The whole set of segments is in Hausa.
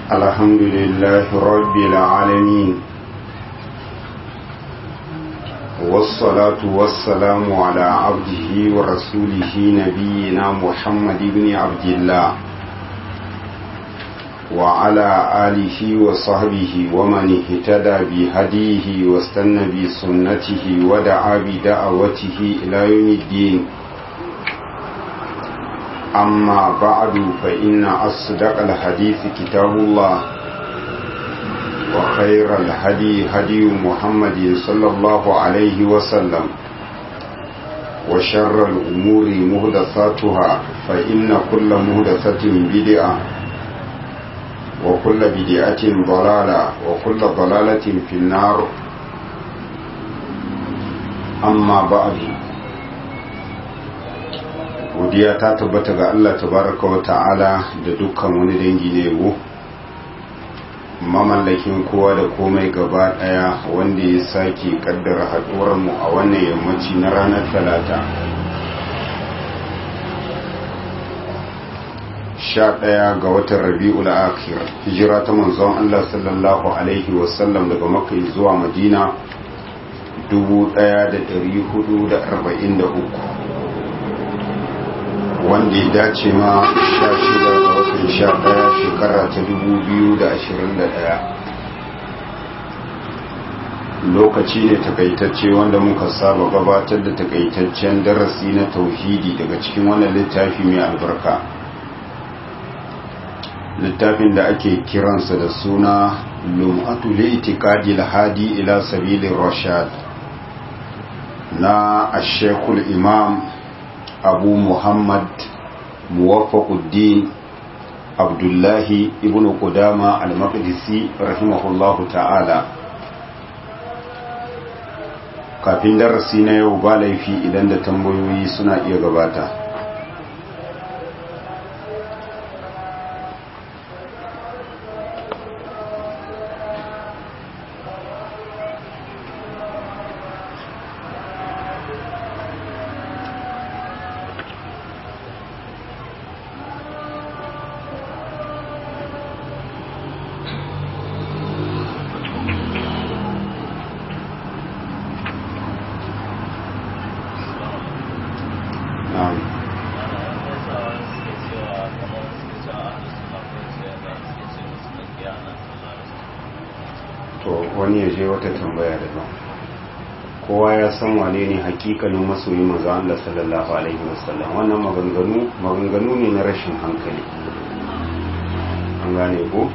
الحمد لله رب العالمين والصلاة والسلام على عبده ورسوله نبينا محمد بن عبد الله وعلى آله وصحبه ومن اهتدى بهديه واستنى بسنته ودعا بدعوته إلى يوم الدين أما بعد فإن أصدق الحديث كتاب الله وخير الهدي هدي محمد صلى الله عليه وسلم وشر الأمور مهدثاتها فإن كل مهدثة بدعة وكل بدعة ضلالة وكل ضلالة في النار أما بعد godiya ta tabbata ga Allah tabaraka wa ta'ala da dukkan wani dangi ne yabo mamallakin kowa da komai gaba daya wanda ya sake kaddara haduwar mu a wannan yammaci na ranar talata sha ɗaya ga watan rabi'ul akhir hijira ta manzon Allah sallallahu alaihi wasallam daga makka zuwa madina 1443 wanda ya dace ma sha shida ga watan sha ɗaya shekara ta dubu biyu da ashirin da ɗaya lokaci ne takaitacce wanda muka saba gabatar da takaitaccen darasi na tauhidi daga cikin wannan littafi mai albarka littafin da ake kiransa da suna lum'atu li'tiqadi al-hadi ila sabilir rashad na ashekul imam abu muhammad muwaffaquddin abdullahi ibn qudama al-maqdisi rahimahullahu ta'ala kafin darasi na yau ba laifi idan da tambayoyi suna iya gabata wani ya je wata tambaya daban kowa ya san wane ne hakikanin masoyi manzo Allah sallallahu alaihi wasallam wannan maganganu maganganu ne na rashin hankali an gane ko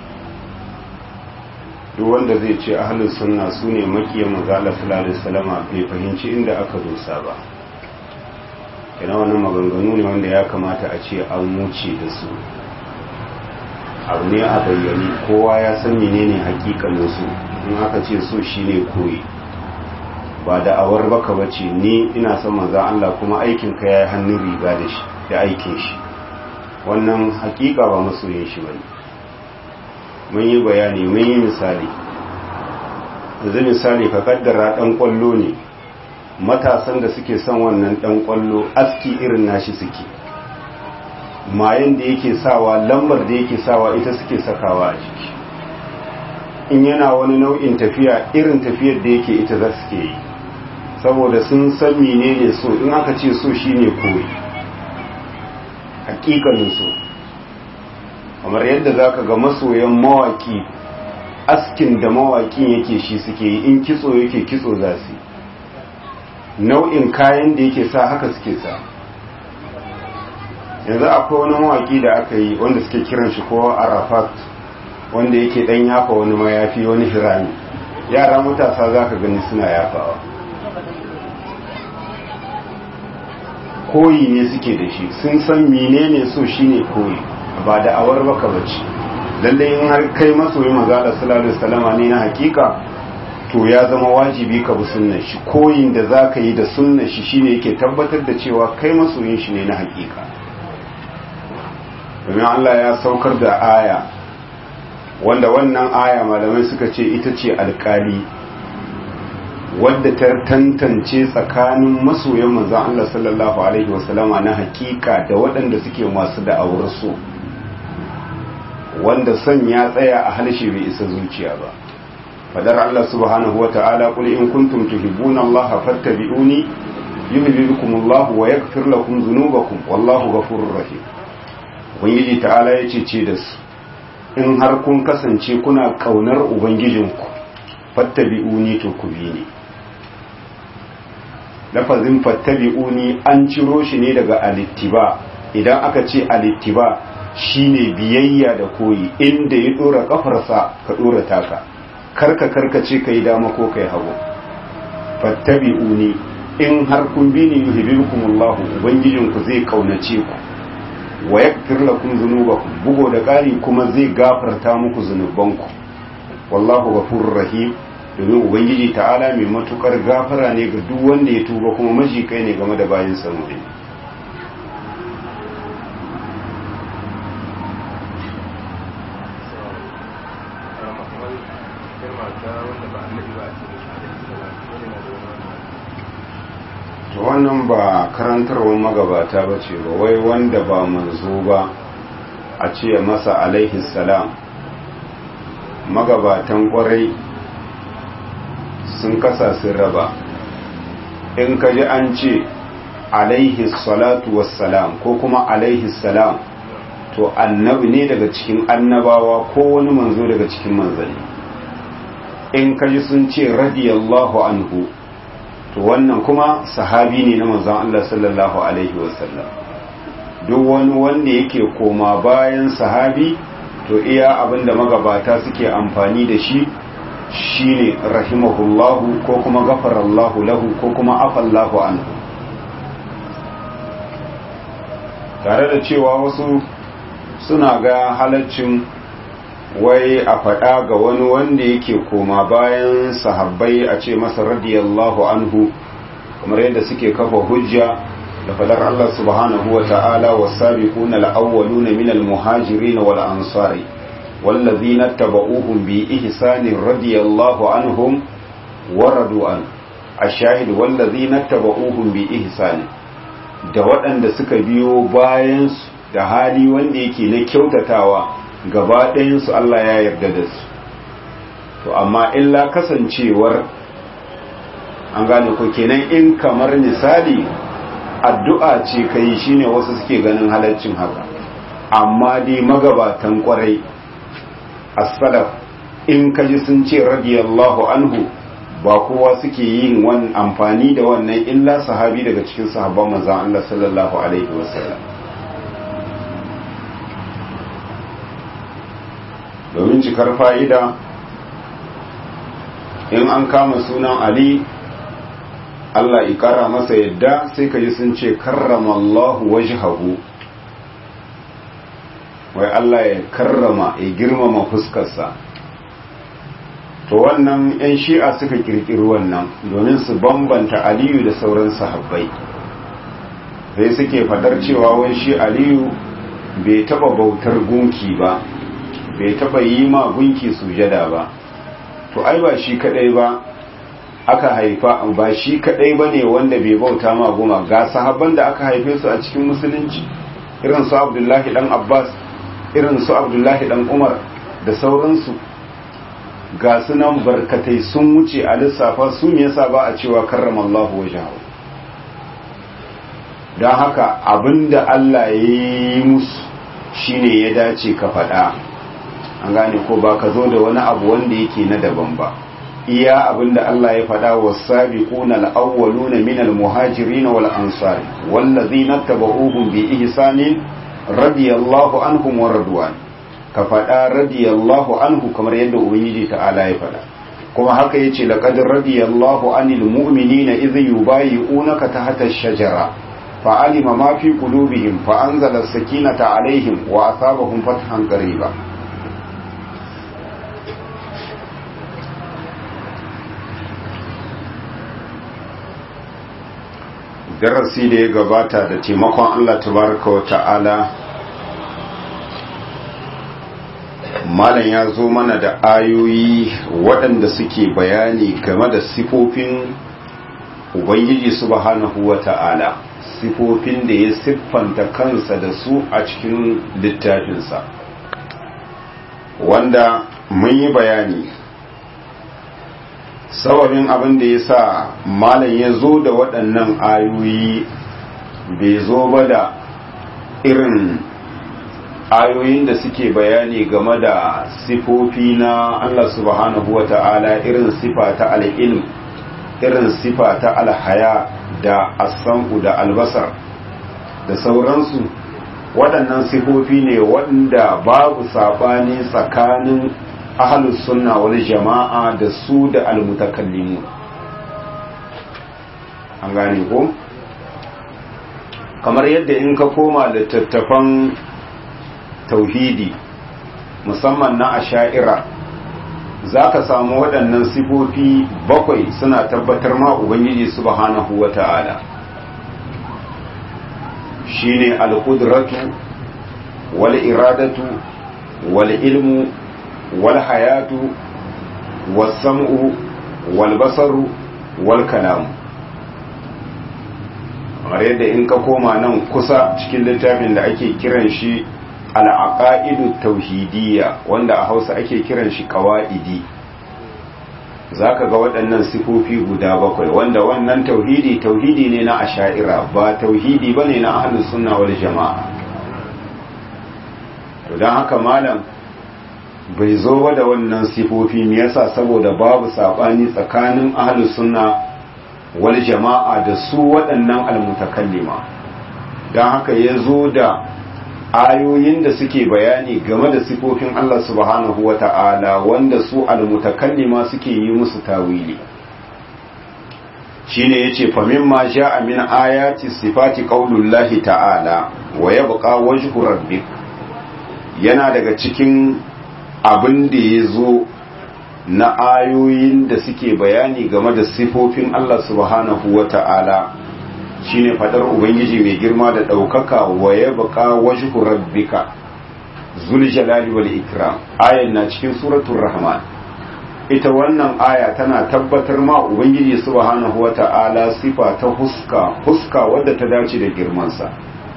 duk wanda zai ce ahlus sunna sune makiyan manzo Allah sallallahu alaihi wasallam bai fahimci inda aka dosa ba kana wannan maganganu ne wanda ya kamata a ce an wuce da su abu ne a bayyane kowa ya san menene hakikanin su in aka ce so shine koyi ba da awar baka bace ni ina son manzon Allah kuma aikin ka yayi hannun riga da shi da aikin shi wannan hakika ba masoyin shi bane mun yi bayani mun yi misali yanzu misali ka kaddara dan kwallo ne matasan da suke son wannan dan kwallo aski irin nashi suke mayan da yake sawa lambar da yake sawa ita suke sakawa a jiki in yana wani nau'in tafiya irin tafiyar da yake ita za su ke yi saboda sun san menene so in aka ce so shine koyi hakikanin so kamar yadda zaka ga masoyan mawaki askin da mawakin yake shi suke yi in kitso yake kitso za su nau'in kayan da yake sa haka suke sa yanzu akwai wani mawaki da aka yi wanda suke kiran shi ko arafat wanda yake dan yafa wani mayafi wani hirami yara matasa za ka gani suna yafawa koyi ne suke da shi sun san menene so shine koyi ba da awar baka bace lalle in har kai masoyi manzo Allah sallallahu alaihi wasallama ne na hakika to ya zama wajibi ka bi sunnar shi koyin da zaka yi da sunnar shi shine yake tabbatar da cewa kai masoyin shi ne na hakika domin Allah ya saukar da aya wanda wannan aya malamai suka ce ita ce alkali wadda ta tantance tsakanin masoyan manzon Allah sallallahu alaihi wasallama na hakika da waɗanda suke masu da'awar so wanda son ya tsaya a halshe bai isa zuciya ba fadar Allah subhanahu wata'ala qul in kuntum tuhibbuna Allah fattabi'uni yuhibbukum Allah wa yaghfir lakum dhunubakum wallahu ghafurur rahim ubangiji ta'ala yace ce da su in har kun kasance kuna kaunar ubangijinku fattabi'uni to ku bi ni lafazin fattabi'uni an ciro shi ne daga alittiba idan aka ce alittiba shine biyayya da koyi inda ya dora kafarsa ka dora taka karka karkace kai dama ko kai hagu fattabi'uni in har kun bi ni yuhibbukumullahu ubangijinku zai kaunace ku wa yaghfir lakum dhunubakum bugo da ƙari kuma zai gafarta muku zunubanku wallahu ghafurur rahim domin ubangiji ta'ala mai matukar gafara ne ga duk wanda ya tuba kuma majikai ne game da bayin sa mu'min to wannan ba karantarwar magabata ba ce ba wai wanda ba manzo ba a ce masa alaihi salam magabatan kwarai sun kasa sun raba in ka ji an ce alaihi salatu wassalam ko kuma alaihi salam to annabi ne daga cikin annabawa ko wani manzo daga cikin manzanni in ka ji sun ce radiyallahu anhu to wannan kuma sahabi ne na manzon Allah sallallahu alaihi wasallam duk wani wanda yake koma bayan sahabi to iya abinda magabata suke amfani da shi shine rahimahullahu ko kuma gafarallahu lahu ko kuma afallahu anhu tare da cewa wasu suna ga halaccin wai a faɗa ga wani wanda yake koma bayan sahabbai a ce masa radiyallahu anhu kamar yadda suke kafa hujja da fadar Allah subhanahu wa ta'ala was-sabiquna al-awwaluna min al-muhajirin wal ansari wallazina tabauhum bi ihsanin radiyallahu anhum wa radu an ash-shahid wallazina tabauhum bi ihsanin da waɗanda suka biyo bayan da hali wanda yake na kyautatawa gaba ɗayansu Allah ya yarda da su to amma illa kasancewar an gane ko kenan in kamar misali addu'a ce kai shine wasu suke ganin halaccin haka amma dai magabatan kwarai as-salaf in kaji sun ce radiyallahu anhu ba kowa suke yin wani amfani da wannan illa sahabi daga cikin sahabban manzon Allah sallallahu alaihi wasallam domin cikar fa'ida in an kama sunan Ali Allah ikara masa yadda sai ka ji sun ce karrama Allah wajhahu wai Allah ya karrama ya girmama fuskarsa to wannan 'yan shi'a suka kirkiri wannan domin su bambanta aliyu da sauran sahabbai sai suke fadar cewa wai shi aliyu bai taba bautar gunki ba bai taba yi ma gunki sujada ba to ai ba shi kadai ba aka haifa ba shi kadai ba ne wanda bai bauta ma goma ga sahabban da aka haife su a cikin musulunci irin su abdullahi dan abbas irin su abdullahi dan umar da sauransu ga sunan barkatai sun wuce a lissafa su me yasa ba a cewa karramallahu wajahu don haka abinda Allah ya yi musu shine ya dace ka faɗa an gane ko ba ka zo da wani abu wanda yake na daban ba iya abinda Allah ya faɗa was-sabiquna al-awwaluna min al-muhajirin wal ansari wallazina tabauhum bi ihsanin radiyallahu anhum wa radwan ka faɗa radiyallahu anhu kamar yadda ubangiji ta'ala ya faɗa kuma haka yace laqad radiyallahu anil mu'minina idh yubayyi'unaka tahta ash-shajara fa'alima ma fi qulubihim fa anzala as-sakinata alaihim wa asabahum fathan qariba darasi da ya gabata da taimakon Allah tabaraka wa ta'ala malam ya zo mana da ayoyi waɗanda suke bayani game da sifofin ubangiji subhanahu wa ta'ala sifofin da ya siffanta kansa da su a cikin littafinsa wanda mun yi bayani sababin abin da ya sa malam ya zo da waɗannan ayoyi bai zo ba da irin ayoyin da suke bayani game da sifofi na Allah subhanahu wa ta'ala irin sifa ta al'ilm irin sifa ta alhaya da asanku da albasar da sauransu waɗannan sifofi ne wanda babu saɓani tsakanin ahalus sunna wal jama'a da su da almutakallimu an gane ko kamar yadda in ka koma littattafan tauhidi musamman na asha'ira za ka samu waɗannan sifofi bakwai suna tabbatar ma ubangiji subhanahu wa ta'ala shine al-qudratu wal iradatu wal ilmu wal hayatu was sam'u wal basaru wal kalamu kamar yadda in ka koma nan kusa cikin littafin da ake kiran shi al'aqaidu tauhidiyya wanda a Hausa ake kiran shi qawaidi zaka ga waɗannan sifofi guda bakwai wanda wannan tauhidi tauhidi ne na asha'ira ba tauhidi bane na ahlus sunna wal jama'a to dan haka malam bai zo ba da wannan sifofi me yasa saboda babu sabani tsakanin ahlus sunna wal jama'a da su waɗannan almutakallima dan haka ya zo da ayoyin da suke bayani game da sifofin Allah subhanahu wa ta'ala wanda su almutakallima suke yi musu tawili shine yace fa mimma ja'a min ayati sifati qaulullahi ta'ala wa yabqa wajhu rabbik yana daga cikin abin da yazo na ayoyin da suke bayani game da sifofin Allah subhanahu wa ta'ala shine fadar ubangiji mai girma da ɗaukaka wa ya baka wajhu rabbika zul jalali wal ikram ayan na cikin suratul rahman ita wannan aya tana tabbatar ma ubangiji subhanahu wata'ala sifa ta huska huska wadda ta dace da girmansa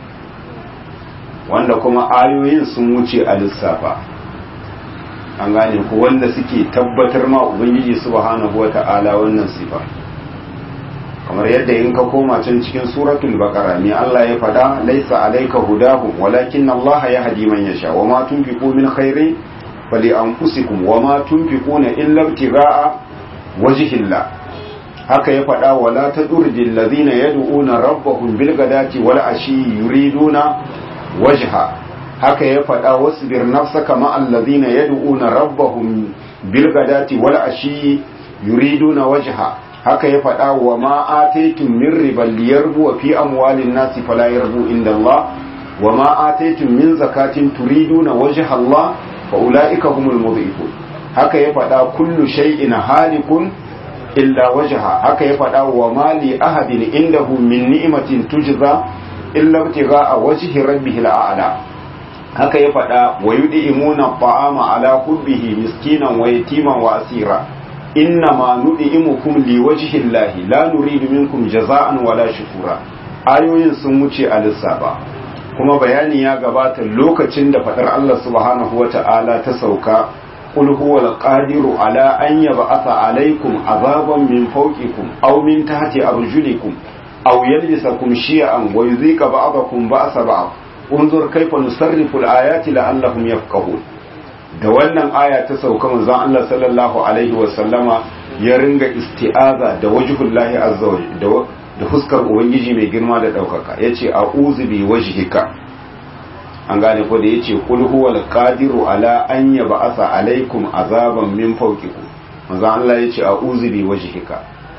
wanda kuma ayoyin sun wuce a lissafa an gane ku wanda suke tabbatar ma ubangiji subhanahu wata'ala wannan sifa kamar yadda in ka koma can cikin suratul baqara ne Allah ya fada laisa alayka hudahum walakin Allah yahdi man yasha wa ma tunfiqu min khairin fali anfusikum wa ma tunfiquna illa ibtigha'a wajhillah haka ya fada wala tadurjil ladhina yad'una rabbahum bil ghadati wal ashi yuriduna wajha haka ya fada wasbir nafsaka ma alladhina yad'una rabbahum bil ghadati wal ashi yuriduna wajha haka ya faɗa wa ma ataitum min riban liyarbu fi amwalin nasi fala yarbu inda Allah wa ma ataitum min zakatin turiduna wajha Allah fa ulaika humul mudhifun haka ya faɗa kullu shay'in halikun illa wajha haka ya faɗa wa ma li ahadin indahu min ni'matin tujza illa ibtigha'a wajhi rabbihil a'la haka ya faɗa wa yud'imuna ta'ama ala hubbihi miskinan wa yatiman wa asira innama nud'imukum liwajhi llahi la nuridu minkum jaza'an wala shukura ayoyin sun wuce a lissafa kuma bayani ya gabata lokacin da fadar Allah subhanahu wata'ala ta sauka qul huwal qadiru ala an yab'atha alaykum azaban min fawqikum aw min tahti arjulikum aw yalbisakum shi'an wa yudhika ba'dakum ba'sa ba'd unzur kayfa nusarrifu al-ayati la'allahum yafqahun da wannan aya ta sauka manzon Allah sallallahu alaihi wa sallama ya ringa isti'aza da wajhullahi azza wa da da fuskar ubangiji mai girma da daukaka yace a'udhu bi wajhika an gane ko da yace qul huwal qadiru ala an yab'atha alaikum azaban min fawqikum manzon Allah yace a'udhu bi wajhika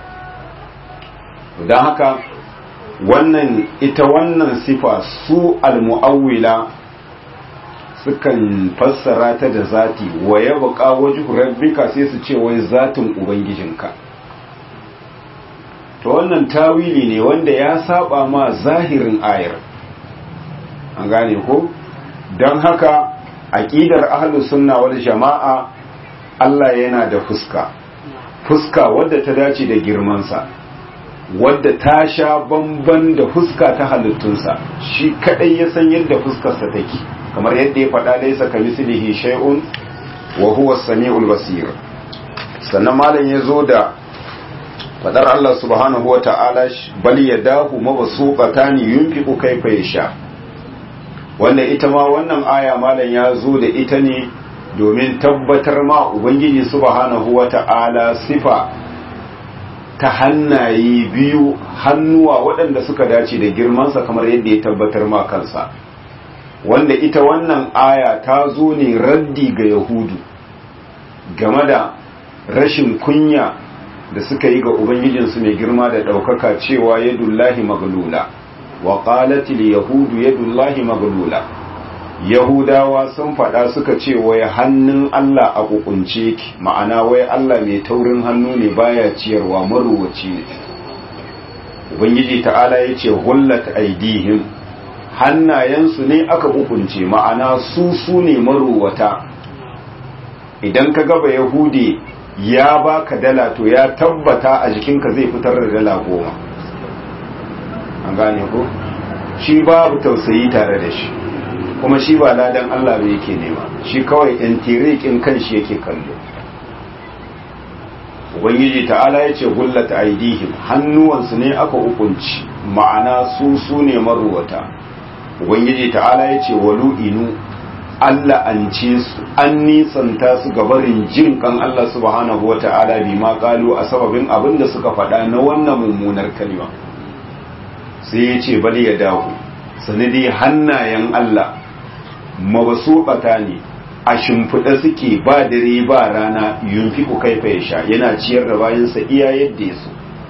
dan haka wannan ita wannan sifa su al-mu'awwila sukan fassara ta da zati wa ya baka wajhu rabbika sai su ce wai zatin ubangijinka to wannan tawili ne wanda ya saba ma zahirin ayar an gane ko don haka aqidar ahlus sunna wal jama'a Allah yana da fuska fuska wadda ta dace da girmansa wadda ta sha bamban da fuska ta halittunsa shi kadai ya san yadda fuskarsa take kamar yadda ya faɗa laisa ka mislihi shay'un wa huwa as-sami'ul basir sannan malam ya zo da fadar Allah subhanahu wa ta'ala bal yadahu mabsuqatan yunfiqu kayfa yasha wanda ita ma wannan aya malam ya zo da ita ne domin tabbatar ma ubangiji subhanahu wa ta'ala sifa ta hannaye biyu hannuwa waɗanda suka dace da girmansa kamar yadda ya tabbatar ma kansa wanda ita wannan aya ta zo ne raddi ga yahudu game da rashin kunya da suka yi ga ubangijinsu mai girma da ɗaukaka cewa yadullahi maglula wa qalatil yahudu yadullahi maglula yahudawa sun faɗa suka ce wai hannun Allah a kukunce ki ma'ana wai Allah mai taurin hannu ne baya ciyarwa maruwaci ne ubangiji ta'ala ya ce hullat aidihim hannayensu ne aka kukunce ma'ana su su ne maruwata idan ka gaba yahudi ya baka dala to ya tabbata a jikinka zai fitar da dala goma an gane ko shi babu tausayi tare da shi kuma shi ba ladan Allah ba yake nema shi kawai ɗan tirikin kanshi yake kallo ubangiji ta'ala ya ce gullata aidihim hannuwansu ne aka hukunci ma'ana su su ne maruwata ubangiji ta'ala ya ce walu inu Allah an ce su an nisanta su gabarin jin kan Allah subhanahu wa ta'ala bi ma kalu a sababin abin da suka faɗa na wannan mummunar kalma sai ya ce bali ya dawo sanadi hannayen Allah mabasuɓata ne a shimfiɗa suke ba dare ba rana yunfi ku kaifa ya sha yana ciyar da bayansa iya yadda ya so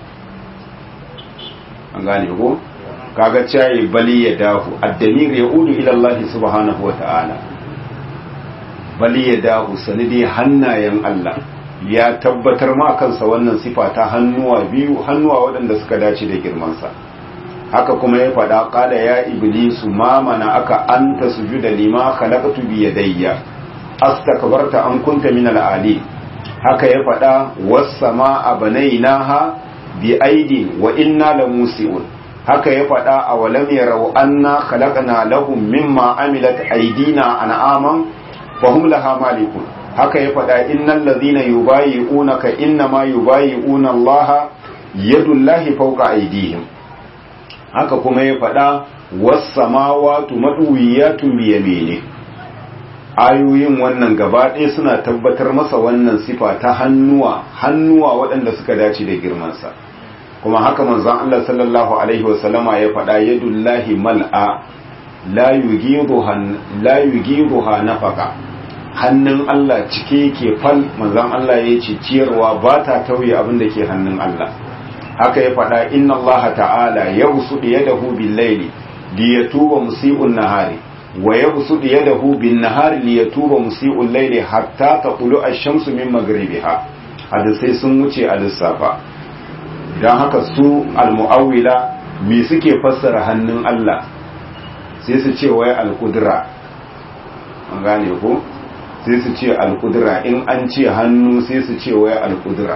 an gane ko kaga cayi bali ya dahu addamir ya udu ila Allah subhanahu wata'ala bali ya dahu sanidi hannayen Allah ya tabbatar ma kansa wannan sifa ta hannuwa biyu hannuwa waɗanda suka dace da girmansa haka kuma ya faɗa ƙada ya iblisu ma mana aka an ta sujuda lima khalaqtu bi yadayya astakbarta an kunta min al-ali haka ya faɗa was-samaa banaynaha bi aidi wa inna lamusiun haka ya faɗa a walam yarau anna khalaqna lahum mimma amilat aydina an'aman fa hum laha malikun haka ya faɗa innal ladhina yubayyi'unaka innama yubayyi'una Allah yadullahi fawqa aydihim haka kuma ya faɗa wasamawatu maɗuwiyatun biyamene ayoyin wannan gaba ɗaya suna tabbatar masa wannan sifa ta hannuwa hannuwa waɗanda suka dace da girmansa kuma haka manzon Allah sallallahu alaihi wasallama ya faɗa yadullahi mal'a la yughiruha nafaka hannun Allah cike ke fal manzon Allah ya ce ciyarwa ba ta tauye abin da ke hannun Allah haka ya faɗa inna Allah ta'ala ya busuɗi yadahu bil laili li yatuba musii'un nahari wa yabsuɗi yadahu bin nahari li yatuba musii'ul laili hatta taqulu ash-shamsu min maghribiha hadisai sun wuce a lissafa dan haka su al-mu'awwila me suke fassara hannun Allah sai su ce wai al-qudra an gane ko sai su ce al-qudra in an ce hannu sai su ce wai al-qudra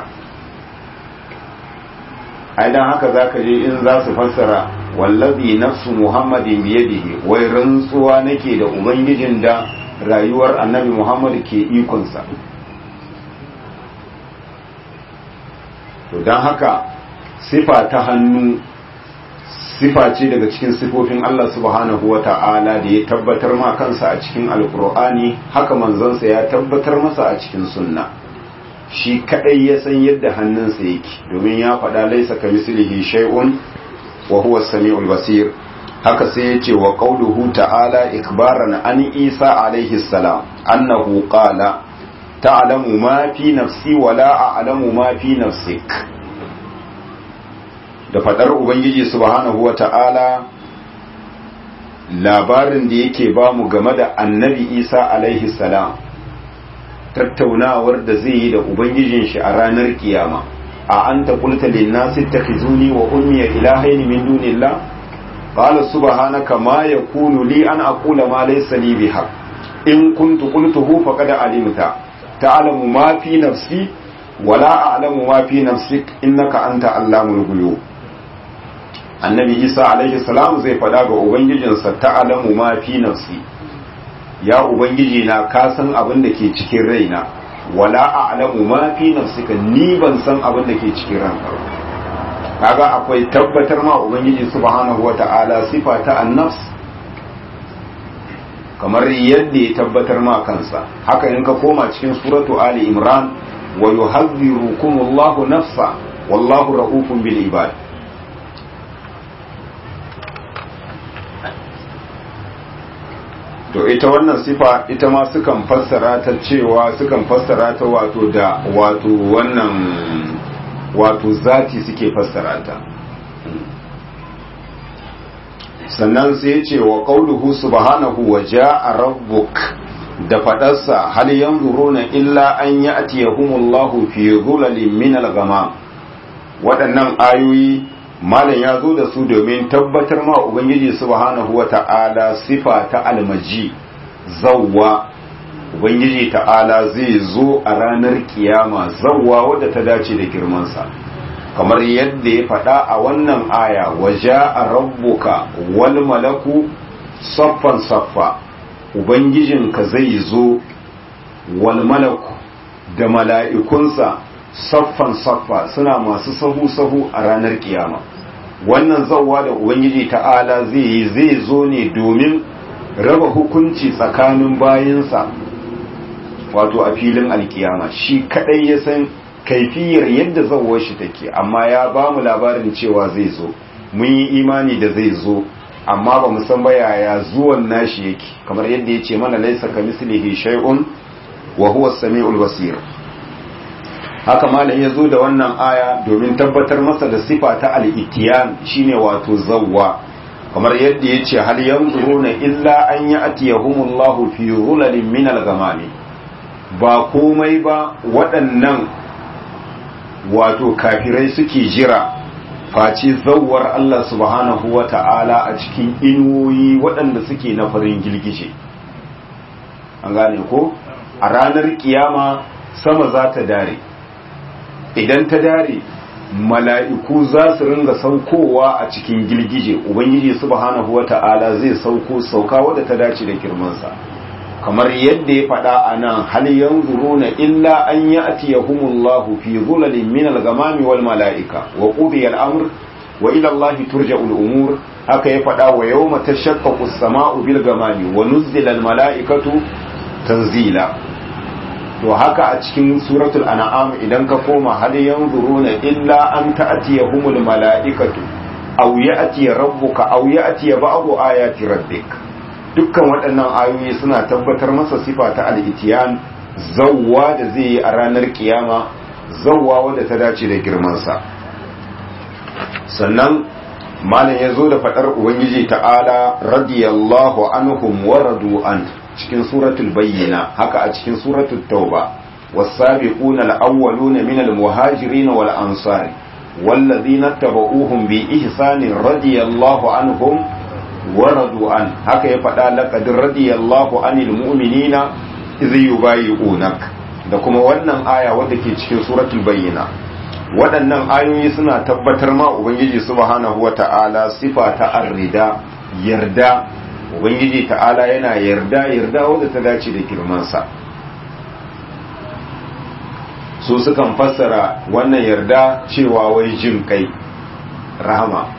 ai dan haka zaka je in za su fassara wallazi nafsu muhammadin biyadihi wai rantsuwa nake da ubangijin da rayuwar annabi muhammad ke ikonsa to dan haka sifa ta hannu sifa ce daga cikin sifofin Allah subhanahu wa ta'ala da ya tabbatar ma kansa a cikin alkur'ani haka manzansa ya tabbatar masa a cikin sunna shi kadai ya san yadda hannunsa yake domin ya faɗa laisa ka mislihi shay'un wa huwa as-sami'ul basir haka sai yace wa qauluhu ta'ala ikbaran an Isa alaihi salam annahu qala ta'lamu ma fi nafsi wa la a'lamu ma fi nafsik da fadar ubangiji subhanahu wa ta'ala labarin da yake bamu game da annabi Isa alaihi salam tattaunawar da zai yi da ubangijin shi a ranar kiyama a anta qulta lin nasi ittakhizuni wa ummi ilahaini min dunillah qala subhanaka ma yakunu li an aqula ma laysa li bihaq in kuntu qultuhu faqad alimta ta'lamu ma fi nafsi wa la a'lamu ma fi nafsik innaka anta allamul ghuyub annabi isa alaihi salam zai fada ga ubangijinsa ta'lamu ma fi nafsi ya ubangiji na ka san abin da ke cikin raina wala a'lamu ma fi nafsika ni ban san abin da ke cikin ranka kaga akwai tabbatar ma ubangiji subhanahu wata'ala sifa ta an-nafs kamar yadda ya tabbatar ma kansa haka in ka koma cikin suratu ali imran wa yuhadhdhirukumullahu nafsa wallahu ra'ufun bil ibad to ita wannan sifa ita ma sukan fassara ta cewa sukan fassara ta wato da wato wannan wato zati suke fassara ta sannan sai ya ce wa qauluhu subhanahu wa ja'a rabbuk da fadarsa hal yanzuruna illa an ya'tiyahumullahu fi dhulalin min al-ghamam waɗannan ayoyi malam ya zo da su domin tabbatar ma ubangiji subhanahu wa ta'ala sifa ta almaji zawwa ubangiji ta'ala zai zo a ranar kiyama zawwa wadda ta dace da girmansa kamar yadda ya faɗa a wannan aya waje a rabbuka wal malaku saffan saffa ubangijinka zai zo wal malaku da mala'ikunsa saffan saffa suna masu sahu-sahu a ranar kiyama wannan zawwa da ubangiji ta'ala zai yi zai zo ne domin raba hukunci tsakanin bayinsa wato a filin alkiyama shi kadai ya san kaifiyar yadda zawwar shi take amma ya ba mu labarin cewa zai zo mun yi imani da zai zo amma ba mu san ba yaya zuwan nashi yake kamar yadda ya ce mana laisa ka mislihi shay'un wa huwa as-sami'ul basir haka malam ya zo da wannan aya domin tabbatar masa da sifa ta al-itiyan shine wato zawwa kamar yadda ya ce hal yanzuruna illa an ya'tiyahumullahu fi dhulalin min al-ghamami ba komai ba waɗannan wato kafirai suke jira face zawwar Allah subhanahu wa ta'ala a cikin inuwoyi waɗanda suke na farin girgije an gane ko a ranar kiyama sama za ta dare idan ta dare mala'iku za su ringa saukowa a cikin girgije ubangiji subhanahu wa ta'ala zai sauko sauka wadda ta dace da girmansa kamar yadda ya faɗa a nan hal yanzuruna illa an ya'tiyahumullahu fi zulalin min al-ghamami wal mala'ika wa qudiya al-amr wa ila Allah turja'u al-umur haka ya faɗa wa yawma tashaqqaqu as-sama'u bil ghamami wa nuzzila al-mala'ikatu tanzila to haka a cikin suratul an'am idan ka koma hal yanzuruna illa an ta'tiyahumul mala'ikatu aw ya'ti rabbuka aw ya'ti ba'du ayati rabbika dukkan waɗannan ayoyi suna tabbatar masa sifa ta al'itiyan zawwa da zai yi a ranar kiyama zawwa wadda ta dace da girmansa sannan malam ya zo da faɗar ubangiji ta'ala radiyallahu anhum wa radu an cikin suratul bayyina haka a cikin suratul tauba والسابقون الأولون من المهاجرين والأنصار والذين اتبعوهم بإحسان رضي الله عنهم waradu an haka ya faɗa laqad radiyallahu anil mu'minina idh yubayyi'unak da kuma wannan aya wadda ke cikin suratul bayyina waɗannan ayoyi suna tabbatar ma ubangiji subhanahu wata'ala sifa ta arrida yarda ubangiji ta'ala yana yarda yarda wadda ta dace da girmansa su sukan fassara wannan yarda cewa wai jin kai rahama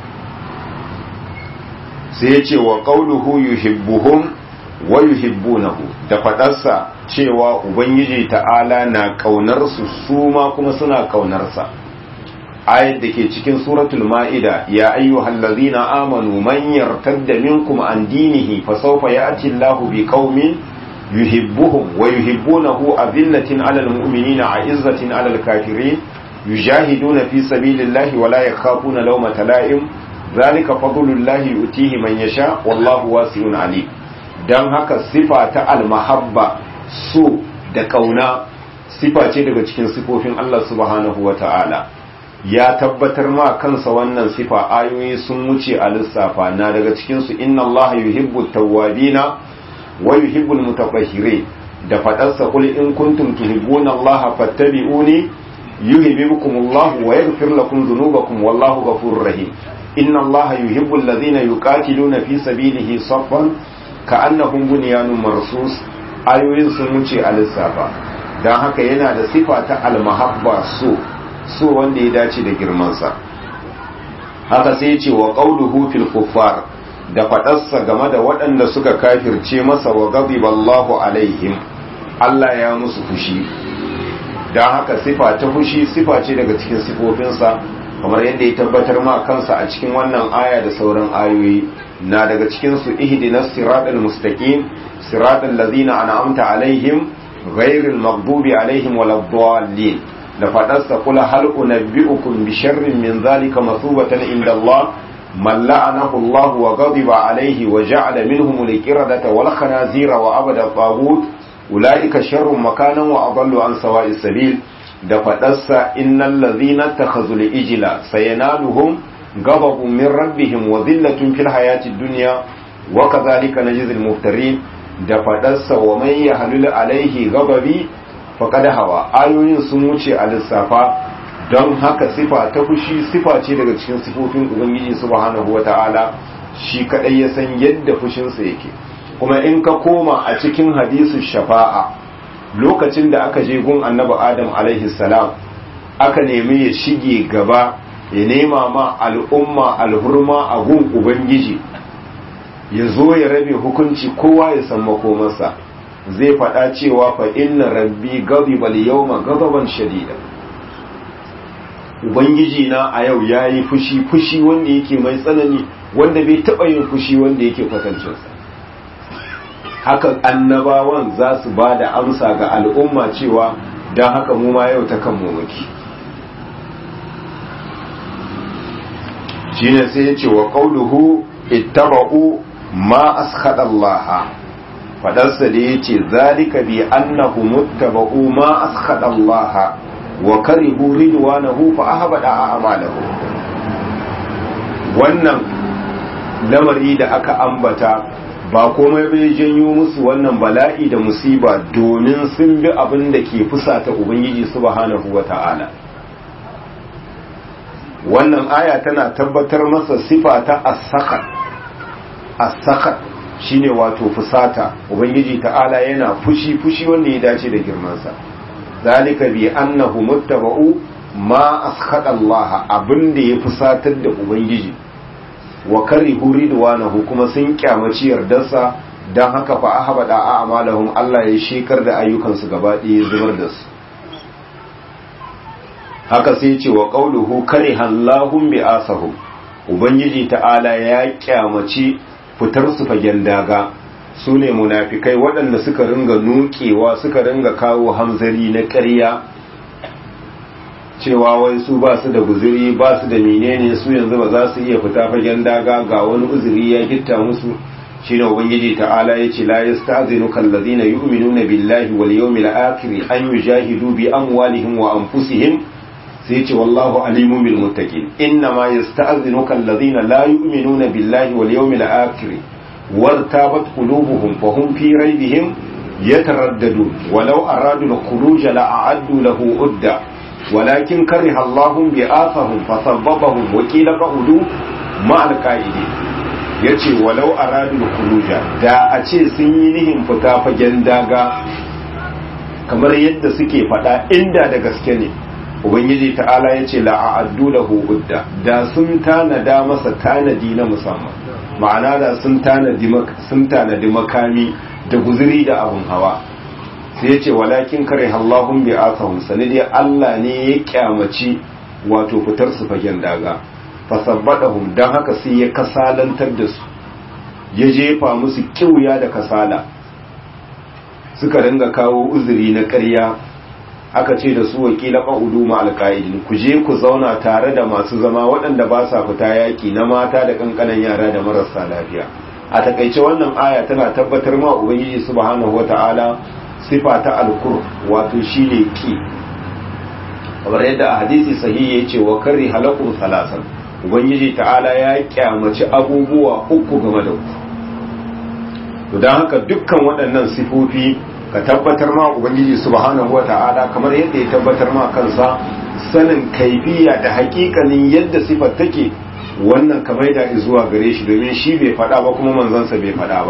sai ya ce wa ƙauluhu yuhibbuhum wa yuhibbunahu da faɗarsa cewa ubangiji ta'ala na ƙaunar su su ma kuma suna ƙaunarsa ayat da ke cikin suratul ma'ida ya ayyuhal ladzina amanu man yartadda minkum an dinihi fa sawfa ya'ti Allahu bi qaumin yuhibbuhum wa yuhibbunahu azillatin 'alal mu'minina 'izzatin 'alal kafirin yujahiduna fi sabilillahi wa la yakhafuna lawmata la'im zalika fadlullahi yutihi man yasha wallahu wasi'un alim dan haka sifa ta almahabba so da kauna sifa ce daga cikin sifofin Allah subhanahu wata'ala ya tabbatar ma kansa wannan sifa ayoyi sun wuce a lissafa na daga cikin su inna Allah yuhibbu tawwabina wa yuhibbu almutatahhirin da fadarsa qul in kuntum tuhibbuna Allah fattabi'uni yuhibbukumullahu wa yaghfir lakum dhunubakum wallahu ghafurur rahim إن الله يحب الذين يقاتلون في سبيله صفا ka annahum bunyanun marsus ayoyin sun wuce a lissafa don haka yana da sifa ta almahabba so so wanda ya dace da girmansa haka sai ce wa qauluhu fil kuffar da faɗarsa game da waɗanda suka kafirce masa wa ghadiballahu alaihim Allah ya musu fushi don haka sifa ta fushi sifa ce daga cikin sifofinsa kamar yadda ya tabbatar ma kansa a cikin wannan aya da sauran ayoyi na daga cikin su ihdinas siratal mustaqim siratal ladzina an'amta alaihim ghairil maghdubi alaihim waladdallin da fadarsa kula hal unabbiukum bi sharrin min zalika masubatan inda Allah man la'anahu Allah wa ghadiba alaihi wa ja'ala minhum al-qiradata wal khanazira wa abada tagut ulaika sharrun makanan wa adallu an sawa'is sabil da faɗarsa innal ladhina takhazul ijla sayanaluhum ghadabun min rabbihim wa dhillatun fil hayatid dunya wa kadhalika najzil muftarin da faɗarsa wa man yahlul alaihi ghadabi faqad hawa ayoyin sun wuce a lissafa don haka sifa ta fushi sifa ce daga cikin sifofin ubangiji subhanahu wata'ala shi kadai ya san yadda fushinsa yake kuma in ka koma a cikin hadisu shafa'a lokacin da aka je gun annabi adam alaihi salam aka nemi ya shige gaba ya nema ma al'umma alhurma a gun ubangiji ya zo ya rabe hukunci kowa ya san makomarsa zai faɗa cewa fa inna rabbi ghadiba al-yawma ghadaban shadida ubangiji na a yau yayi fushi fushi wanda yake mai tsanani wanda bai taɓa yin fushi wanda yake kwatancinsa haka annabawan za su ba da amsa ga al'umma cewa don haka mu ma yau ta kan muke shine sai ya ce wa qauluhu ittaba'u ma askhada Allah fadarsa da yace zalika bi annahu muttaba'u ma askhada Allah wa karihu ridwanahu fa ahbada a'malahu wannan lamari da aka ambata ba komai bai janyo musu wannan bala'i da musiba domin sun bi abin da ke fusata ubangiji subhanahu wata'ala wannan aya tana tabbatar masa sifa ta as-sakhat as-sakhat shine wato fusata ubangiji ta'ala yana fushi fushi wanda ya dace da girmansa zalika bi annahu muttaba'u ma askhata Allah abinda ya fusatar da ubangiji wa karihu ridwanahu kuma sun kyamaci yardarsa dan haka fa ahbada a'malahum Allah ya shekar da ayyukansu gaba ɗaya zubar da su haka sai ce wa qauluhu karihallahum bi asahum ubangiji ta'ala ya kyamaci fitar su fagen daga su ne munafikai waɗanda suka ringa nukewa suka ringa kawo hamzari na ƙarya cewa wai su ba su da guziri ba su da menene su yanzu ba za su iya fita fagen daga ga wani uzuri ya gitta musu shine ubangiji ta'ala yace la yasta'zinuka allazina yu'minuna billahi wal yawmil akhir an yujahidu bi amwalihim wa anfusihim sai yace wallahu alimun bil muttaqin inna ma yasta'zinuka allazina la yu'minuna billahi wal yawmil akhir wartabat qulubuhum fa hum fi raybihim yataraddadun walau aradu al-khuruj la'addu lahu udda ولكن كره الله بآثهم فسببهم وكيل قعدوا مع القائدين yace walau aradul khuruja da a ce sun yi nihin fita fagen daga kamar yadda suke faɗa inda da gaske ne ubangiji ta'ala yace la a'addu lahu udda da sun tanada masa tanadi na musamman ma'ana da sun tanadi sun tanadi makami da guzuri da abun hawa sai ya ce walakin kare Allahun bi asahun sanidiyar Allah ne ya kyamaci wato fitar su fagen daga fasabbadahum don haka sai ya kasalantar da su ya jefa musu kiwuya da kasala suka ringa kawo uzuri na ƙarya aka ce da su wakila ƙa'udu ma alƙa'idin ku je ku zauna tare da masu zama waɗanda ba sa fita yaƙi na mata da ƙanƙanan yara da marasa lafiya a takaice wannan aya tana tabbatar ma ubangiji subhanahu wata'ala sifa ta alkur wato shine ki kamar yadda a hadisi sahihi ya ce wa kari halakun salasan ubangiji ta'ala ya kyamaci abubuwa uku game da ku don haka dukkan waɗannan sifofi ka tabbatar ma ubangiji subhanahu wa ta'ala kamar yadda ya tabbatar ma kansa sanin kaifiya da hakikanin yadda sifar take wannan kamar da zuwa gare shi domin shi bai faɗa ba kuma manzansa bai faɗa ba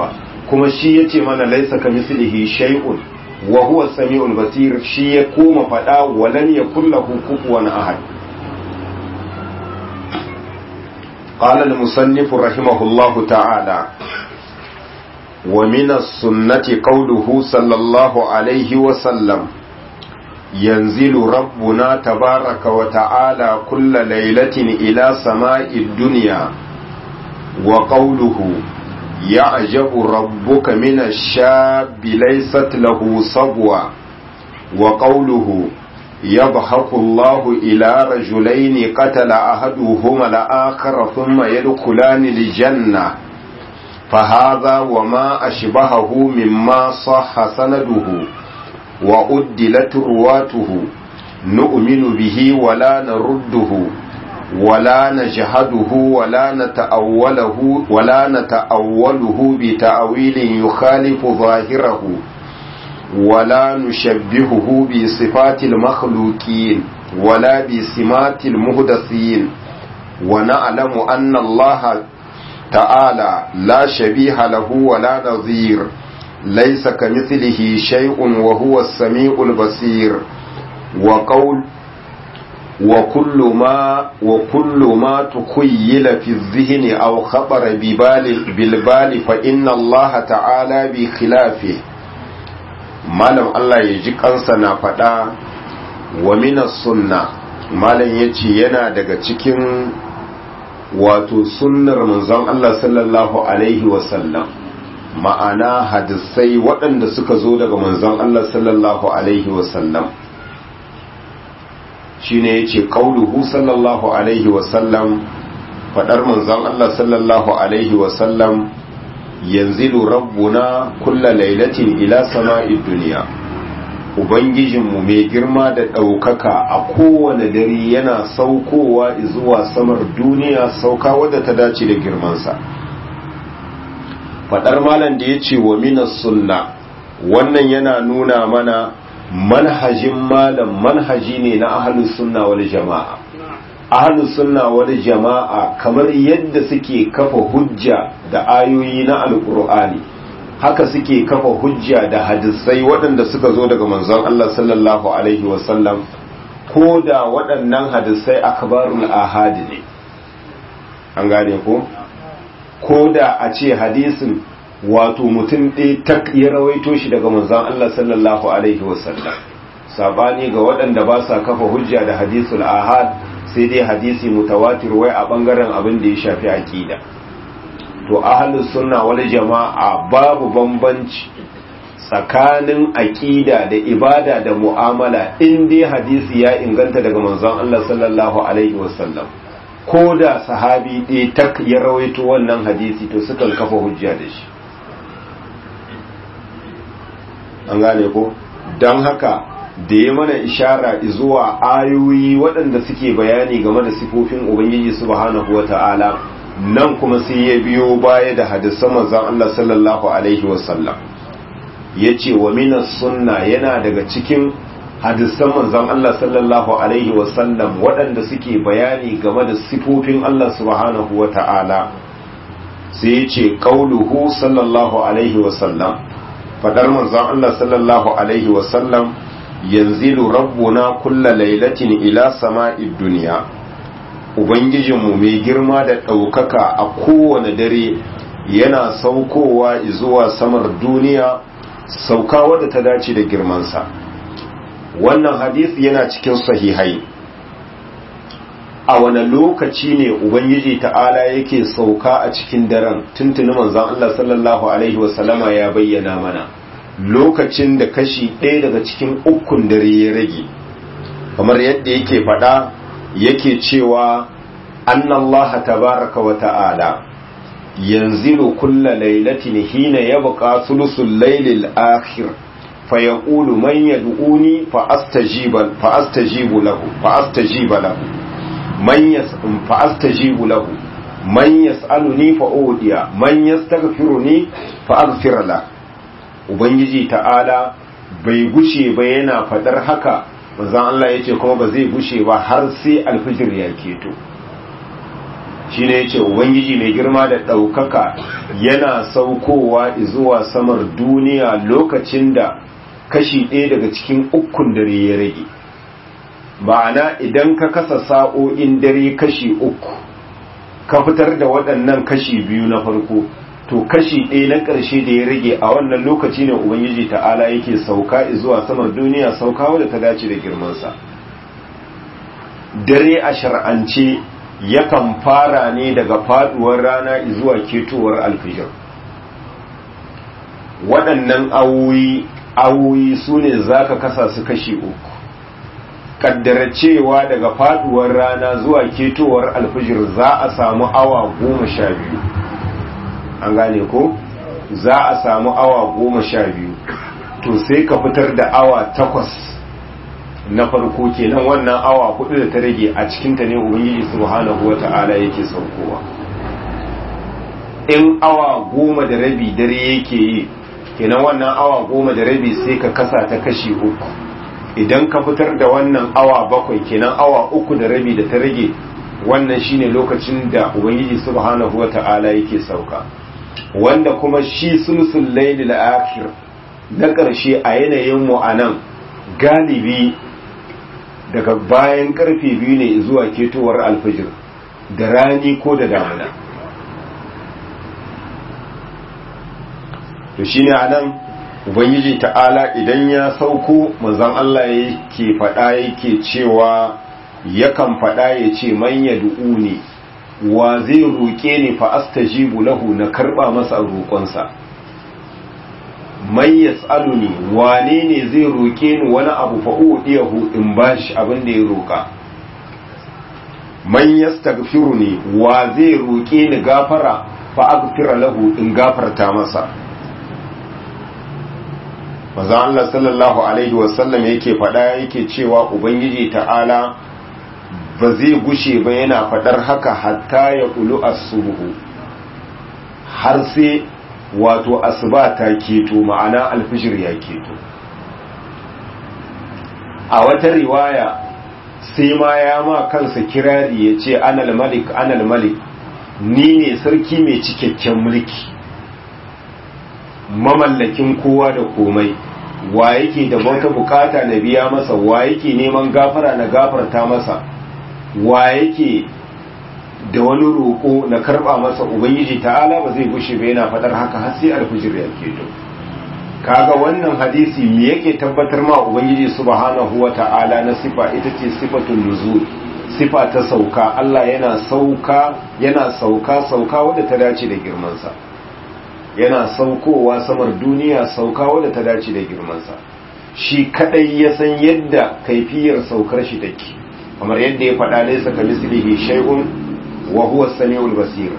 kuma shi yace mana laisa kamislihi shay'un wa huwa samiul basir shi ya koma fada walan yakul lahu kufuwan ahad قال المصنف رحمه الله تعالى ومن السنة قوله صلى الله عليه وسلم ينزل ربنا تبارك وتعالى كل ليلة إلى سماء الدنيا وقوله يعجب ربك من الشاب ليست له صبوة وقوله يضحك الله إلى رجلين قتل أحدهما الآخر ثم يدخلان الجنة فهذا وما أشبهه مما صح سنده وأدلت رواته نؤمن به ولا نرده ولا نجهده ولا نتأوله ولا نتأوله بتأويل يخالف ظاهره ولا نشبهه بصفات المخلوقين ولا بسمات المهدثين ونعلم أن الله تعالى لا شبيه له ولا نظير ليس كمثله شيء وهو السميع البصير وقول وكل ما وكل ما تخيل في الذهن أو خطر ببال بالبال فإن الله تعالى بخلافه malam Allah ya ji kansa na faɗa wa minas sunna malam ya ce yana daga cikin wato sunnar manzon Allah sallallahu alaihi wasallam ma'ana hadisai waɗanda suka zo daga manzon Allah sallallahu alaihi wasallam shine yace qauluhu sallallahu alaihi wasallam faɗar manzon Allah sallallahu alaihi wasallam yanzilu rabbuna kulla lailatin ila sama'id duniya ubangijinmu mai girma da ɗaukaka a kowane dare yana saukowa zuwa samar duniya sauka wadda ta dace da girmansa faɗar malam da ya ce wa minas sunna wannan yana nuna mana manhajin malam manhaji ne na ahalus sunna wal jama'a ahalus sunna wal jama'a kamar yadda suke kafa hujja da ayoyi na alkur'ani haka suke kafa hujja da hadisai waɗanda suka zo daga manzon Allah sallallahu alaihi wasallam ko da waɗannan hadisai akbarul ahadi ne an gane ko ko da a ce hadisin wato mutum ɗaya tak ya rawaito shi daga manzon Allah sallallahu alaihi wasallam sabani ga waɗanda ba sa kafa hujja da hadisul ahad sai dai hadisi mutawatir wai a bangaren abin da ya shafi aqida to ahlus sunna wal jama'a babu bambanci tsakanin aqida da ibada da mu'amala in dai hadisi ya inganta daga manzon Allah sallallahu alaihi wasallam ko da sahabi ɗaya tak ya rawaito wannan hadisi to sukan kafa hujja da shi an gane ko don haka da ya mana ishara zuwa ayoyi waɗanda suke bayani game da sifofin ubangiji subhanahu wata'ala nan kuma sai ya biyo baya da hadisan manzon Allah sallallahu alaihi wasallam yace wa minas sunna yana daga cikin hadisan manzon Allah sallallahu alaihi wasallam waɗanda suke bayani game da sifofin Allah subhanahu wata'ala sai yace qauluhu sallallahu alaihi wasallam fadar manzon Allah sallallahu alaihi wasallam yanzilu rabbuna kulla lailatin ila sama'id duniya ubangijinmu mai girma da ɗaukaka a kowane dare yana saukowa zuwa samar duniya sauka wadda ta dace da girmansa wannan hadisi yana cikin sahihai a wani lokaci ne ubangiji ta'ala yake sauka a cikin daren tuntuni manzon Allah sallallahu alaihi wasallama ya bayyana mana lokacin da kashi ɗaya daga cikin ukun dare ya rage kamar yadda yake faɗa yake cewa annallaha tabaraka wa ta'ala yanzilu kulla lailatin hina yabqa thulusul laylil akhir fayaqulu man yad'uni fa astajiba fa astajibu lahu fa astajiba lahu man yas fa astajibu lahu man yas'aluni fa udiya man yastaghfiruni fa aghfir lahu ubangiji ta'ala bai gushe ba yana fadar haka manzon Allah yace kuma ba zai gushe ba har sai alfijir ya keto shi ne ya ce ubangiji mai girma da ɗaukaka yana saukowa zuwa samar duniya lokacin da kashi ɗaya daga cikin ukun dare ya rage ma'ana idan ka kasa sa'o'in dare kashi uku ka fitar da waɗannan kashi biyu na farko to kashi ɗaya na ƙarshe da ya rage a wannan lokaci ne ubangiji ta'ala yake sauka zuwa samar duniya sauka wadda ta dace da girmansa dare a shar'ance yakan fara ne daga faduwar rana zuwa ketowar alfijir waɗannan awoyi awoyi su ne za ka kasa su kashi uku kaddara cewa daga faduwar rana zuwa ketowar alfijir za a samu awa goma sha biyu an gane ko za a samu awa goma sha biyu to sai ka fitar da awa takwas na farko kenan wannan awa hudu da ta rage a cikinta ne ubangiji subhanahu wata'ala yake saukowa in awa goma da rabi dare yake yi kenan wannan awa goma da rabi sai ka kasa ta kashi uku idan ka fitar da wannan awa bakwai kenan awa uku da rabi da ta rage wannan shine lokacin da ubangiji subhanahu wata'ala yake sauka wanda kuma shi sulsul lailil akhir na ƙarshe a yanayin mu anan galibi daga bayan karfe biyu ne zuwa ketowar alfajir da rani ko da damuna to shine anan ubangiji ta'ala idan ya sauko manzon Allah yake faɗa yake cewa yakan faɗa ya ce man yad'uni wa zai roƙe ni fa astajibu lahu na karba masa roƙonsa man yas'aluni wane ne zai roƙe ni wani abu fa udiyahu in bashi abin da ya roƙa man yastaghfiruni wa zai roƙe ni gafara fa aghfira lahu in gafarta masa manzo Allah sallallahu alaihi wasallam yake faɗa yake cewa ubangiji ta'ala ba zai gushe ba yana faɗar haka hatta ya ƙulu asubuhu har sai wato asuba ta keto ma'ana alfijir ya keto a wata riwaya sai ma ya ma kansa kirari ya ce anal malik anal malik ni ne sarki mai cikakken mulki mamallakin kowa da komai wa yake da wata bukata na biya masa wa yake neman gafara na gafarta masa wa yake da wani roƙo na karɓa masa ubangiji ta'ala ba zai gushe ba yana faɗar haka har sai alfijir ya keto kaga wannan hadisi me yake tabbatar ma ubangiji subhanahu wa ta'ala na sifa ita ce sifatul nuzul sifa ta sauka Allah yana sauka yana sauka sauka wadda ta dace da girmansa yana saukowa samar duniya sauka wadda ta dace da girmansa shi kadai ya san yadda kaifiyar saukar shi take kamar yadda ya faɗa laisa ka mislihi shay'un wa huwa samiul basir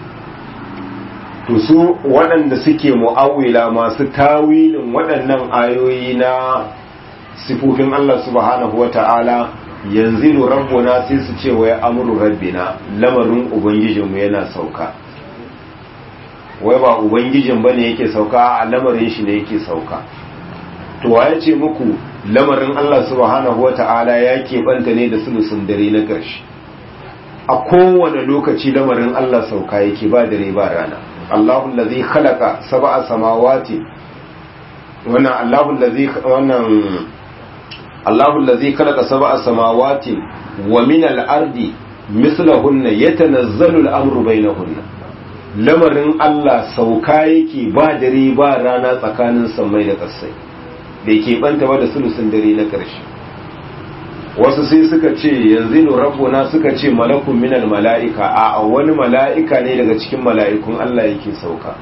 to su waɗanda suke mu'awila masu tawilin waɗannan ayoyi na sifofin Allah subhanahu wata'ala yanzilu rabbuna sai su ce wa ya amuru rabbina lamarin ubangijinmu yana sauka wai ba ubangijin bane yake sauka a lamarin shi ne yake sauka to waye ce muku lamarin Allah subhanahu wata'ala ya keɓanta ne da sulusun dare na ƙarshe a kowane lokaci lamarin Allah sauka yake ba dare ba rana Allahu allazi khalaqa sab'a samawati wannan Allahu allazi wannan Allahu allazi khalaqa sab'a samawati wa min al-ardi mislahunna yatanazzalu al-amru bainahunna lamarin Allah sauka yake ba dare ba rana tsakanin sammai da ƙasai bai keɓanta ba da sulusun dare na ƙarshe wasu sai suka ce yanzu rabbuna suka ce malakun minal mala'ika a wani mala'ika ne daga cikin mala'ikun Allah yake sauka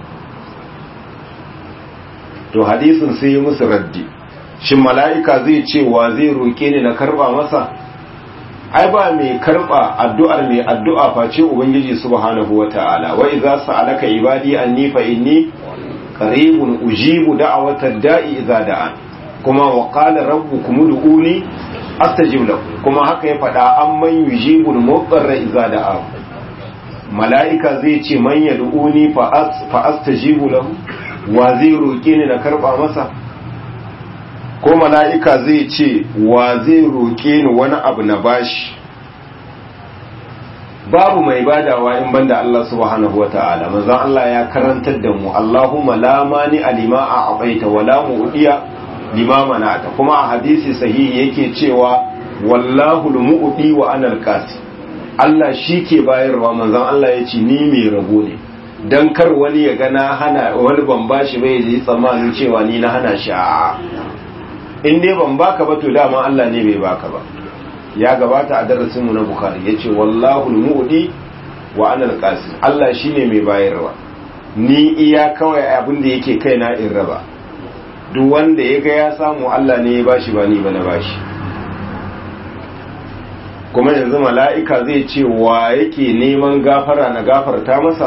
to hadisin sai musu raddi shin mala'ika zai ce wa zai roƙe ni na karba masa ai ba mai karba addu'ar mai addu'a face ubangiji subhanahu wata'ala wa idza sa'alaka ibadi anni fa inni qaribun ujibu da'watad da'i idza da'an kuma wa qala rabbukum ud'uni astajib lakum kuma haka ya faɗa an man yujibul mudarra idza da'a mala'ika zai ce man yad'uni fa fa astajibu lahu wa zai roke ni na karba masa ko mala'ika zai ce wa zai roke ni wani abu na bashi babu mai badawa in banda Allah subhanahu wa ta'ala manzon Allah ya karantar da mu Allahumma la mani alima a abaita wa la mu'diya lima manata kuma a hadisi sahihi yake cewa wallahu al-mu'di wa ana al-qasi Allah shi ke bayarwa manzon Allah ya ce ni mai rabo ne dan kar wani ya gana hana wani ban bashi bai yi tsammanin cewa ni na hana shi a in dai ban baka ba to dama Allah ne bai baka ba ya gabata a darasin mu na bukhari yace wallahu al-mu'di wa ana al-qasim Allah shine mai bayarwa ni iya kawai abin da yake kaina in raba duk wanda ya ga ya samu Allah ne ya bashi ba ni ba na bashi kuma yanzu mala'ika zai ce wa yake neman gafara na gafarta masa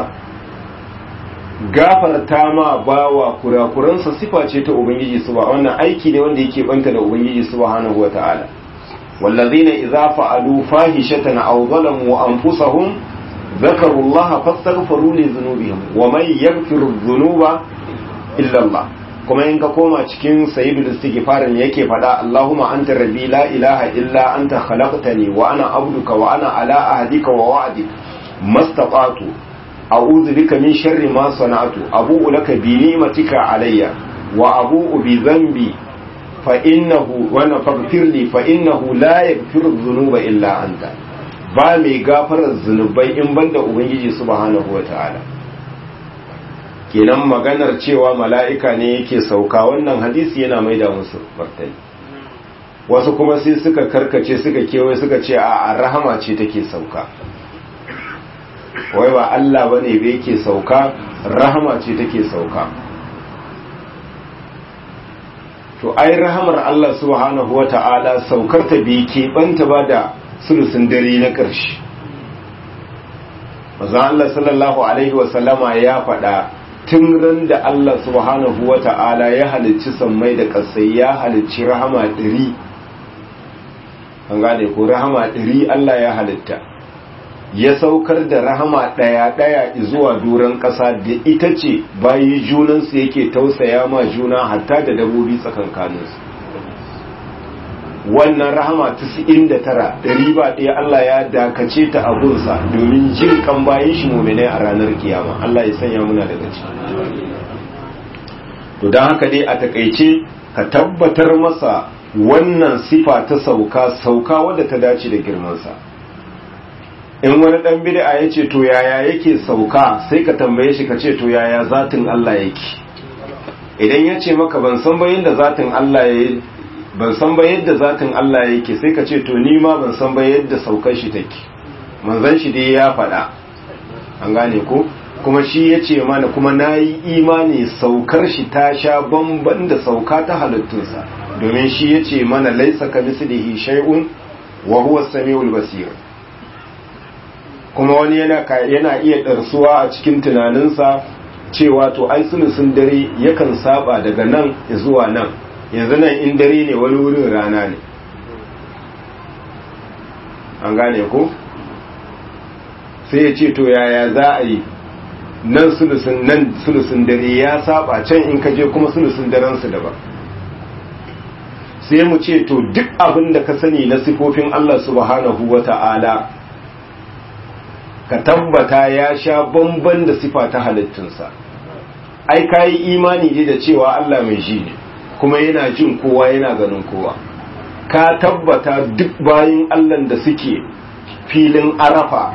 gafarta ma bawa kurakuransa sifa ce ta ubangiji su ba wannan aiki ne wanda yake banta da ubangiji subhanahu wa ta'ala wallazina idza fa'alu fahishatan aw zalamu anfusahum ذكروا الله فاستغفروا لذنوبهم ومن يغفر الذنوب إلا الله kuma in ka koma cikin sayyidul istighfar ne yake fada Allahumma anta rabbi la ilaha illa anta khalaqtani wa ana abduka wa ana ala ahdika wa wa'dik mastata'tu a'udhu bika min sharri ma sana'tu abu'u laka bi ni'matika alayya wa abu'u bi dhanbi fa innahu wa faghfir li fa innahu la yaghfiru dhunuba illa anta ba mai gafarar zunubai in banda ubangiji subhanahu wata'ala kenan maganar cewa mala'ika ne yake sauka wannan hadisi yana maida musu martani wasu kuma sai suka karkace suka kewaye suka ce a rahama ce take sauka wai ba Allah bane ba yake sauka rahama ce take sauka to ai rahamar Allah subhanahu wata'ala saukar ta bai keɓanta ba da sulusun dare na ƙarshe maza Allah sallallahu alaihi wasallama ya faɗa tun ran da Allah subhanahu wa ta'ala ya halicci sammai da ƙasai ya halicci rahama ɗari an gane ko rahama ɗari Allah ya halitta ya saukar da rahama ɗaya-ɗaya zuwa duran ƙasa da ita ce bayi junansu yake tausaya ma juna hatta da dabobi tsakankaninsu wannan rahama tara ɗari ba ɗaya Allah ya dakace ta abunsa domin jin kan bayan shi muminai a ranar kiyama Allah ya sanya muna daga ciki to don haka dai a takaice ka tabbatar masa wannan sifa ta sauka sauka wadda ta dace da girmansa in wani ɗan bid'a ya ce to yaya yake sauka sai ka tambaye shi ka ce to yaya zatin Allah yake idan ya ce maka ban san bayin da zatin Allah ya ban san ba yadda zatin Allah yake sai ka ce to ni ma ban san ba yadda saukar shi take manzon shi dai ya faɗa an gane ko kuma shi ya ce mana kuma na yi imani saukar shi ta sha bamban da sauka ta halittunsa domin shi ya ce mana laisa ka mislihi shay'un wa huwa samiul basir kuma wani yana yana iya darsuwa a cikin tunaninsa cewa to ai sulusun dare yakan saba daga nan zuwa nan yanzu nan in dare ne wani wurin rana ne an gane ko sai ya ce to yaya za a yi nan sulusun nan sulusun dare ya saba can in ka je kuma sulusun daren su daban sai mu ce to duk abin da ka sani na sifofin Allah subhanahu wata'ala ka tabbata ya sha bamban da sifa ta halittunsa ai ka yi imani ne da cewa Allah mai ji ne kuma yana jin kowa yana ganin kowa ka tabbata duk bayin Allah da suke filin arafa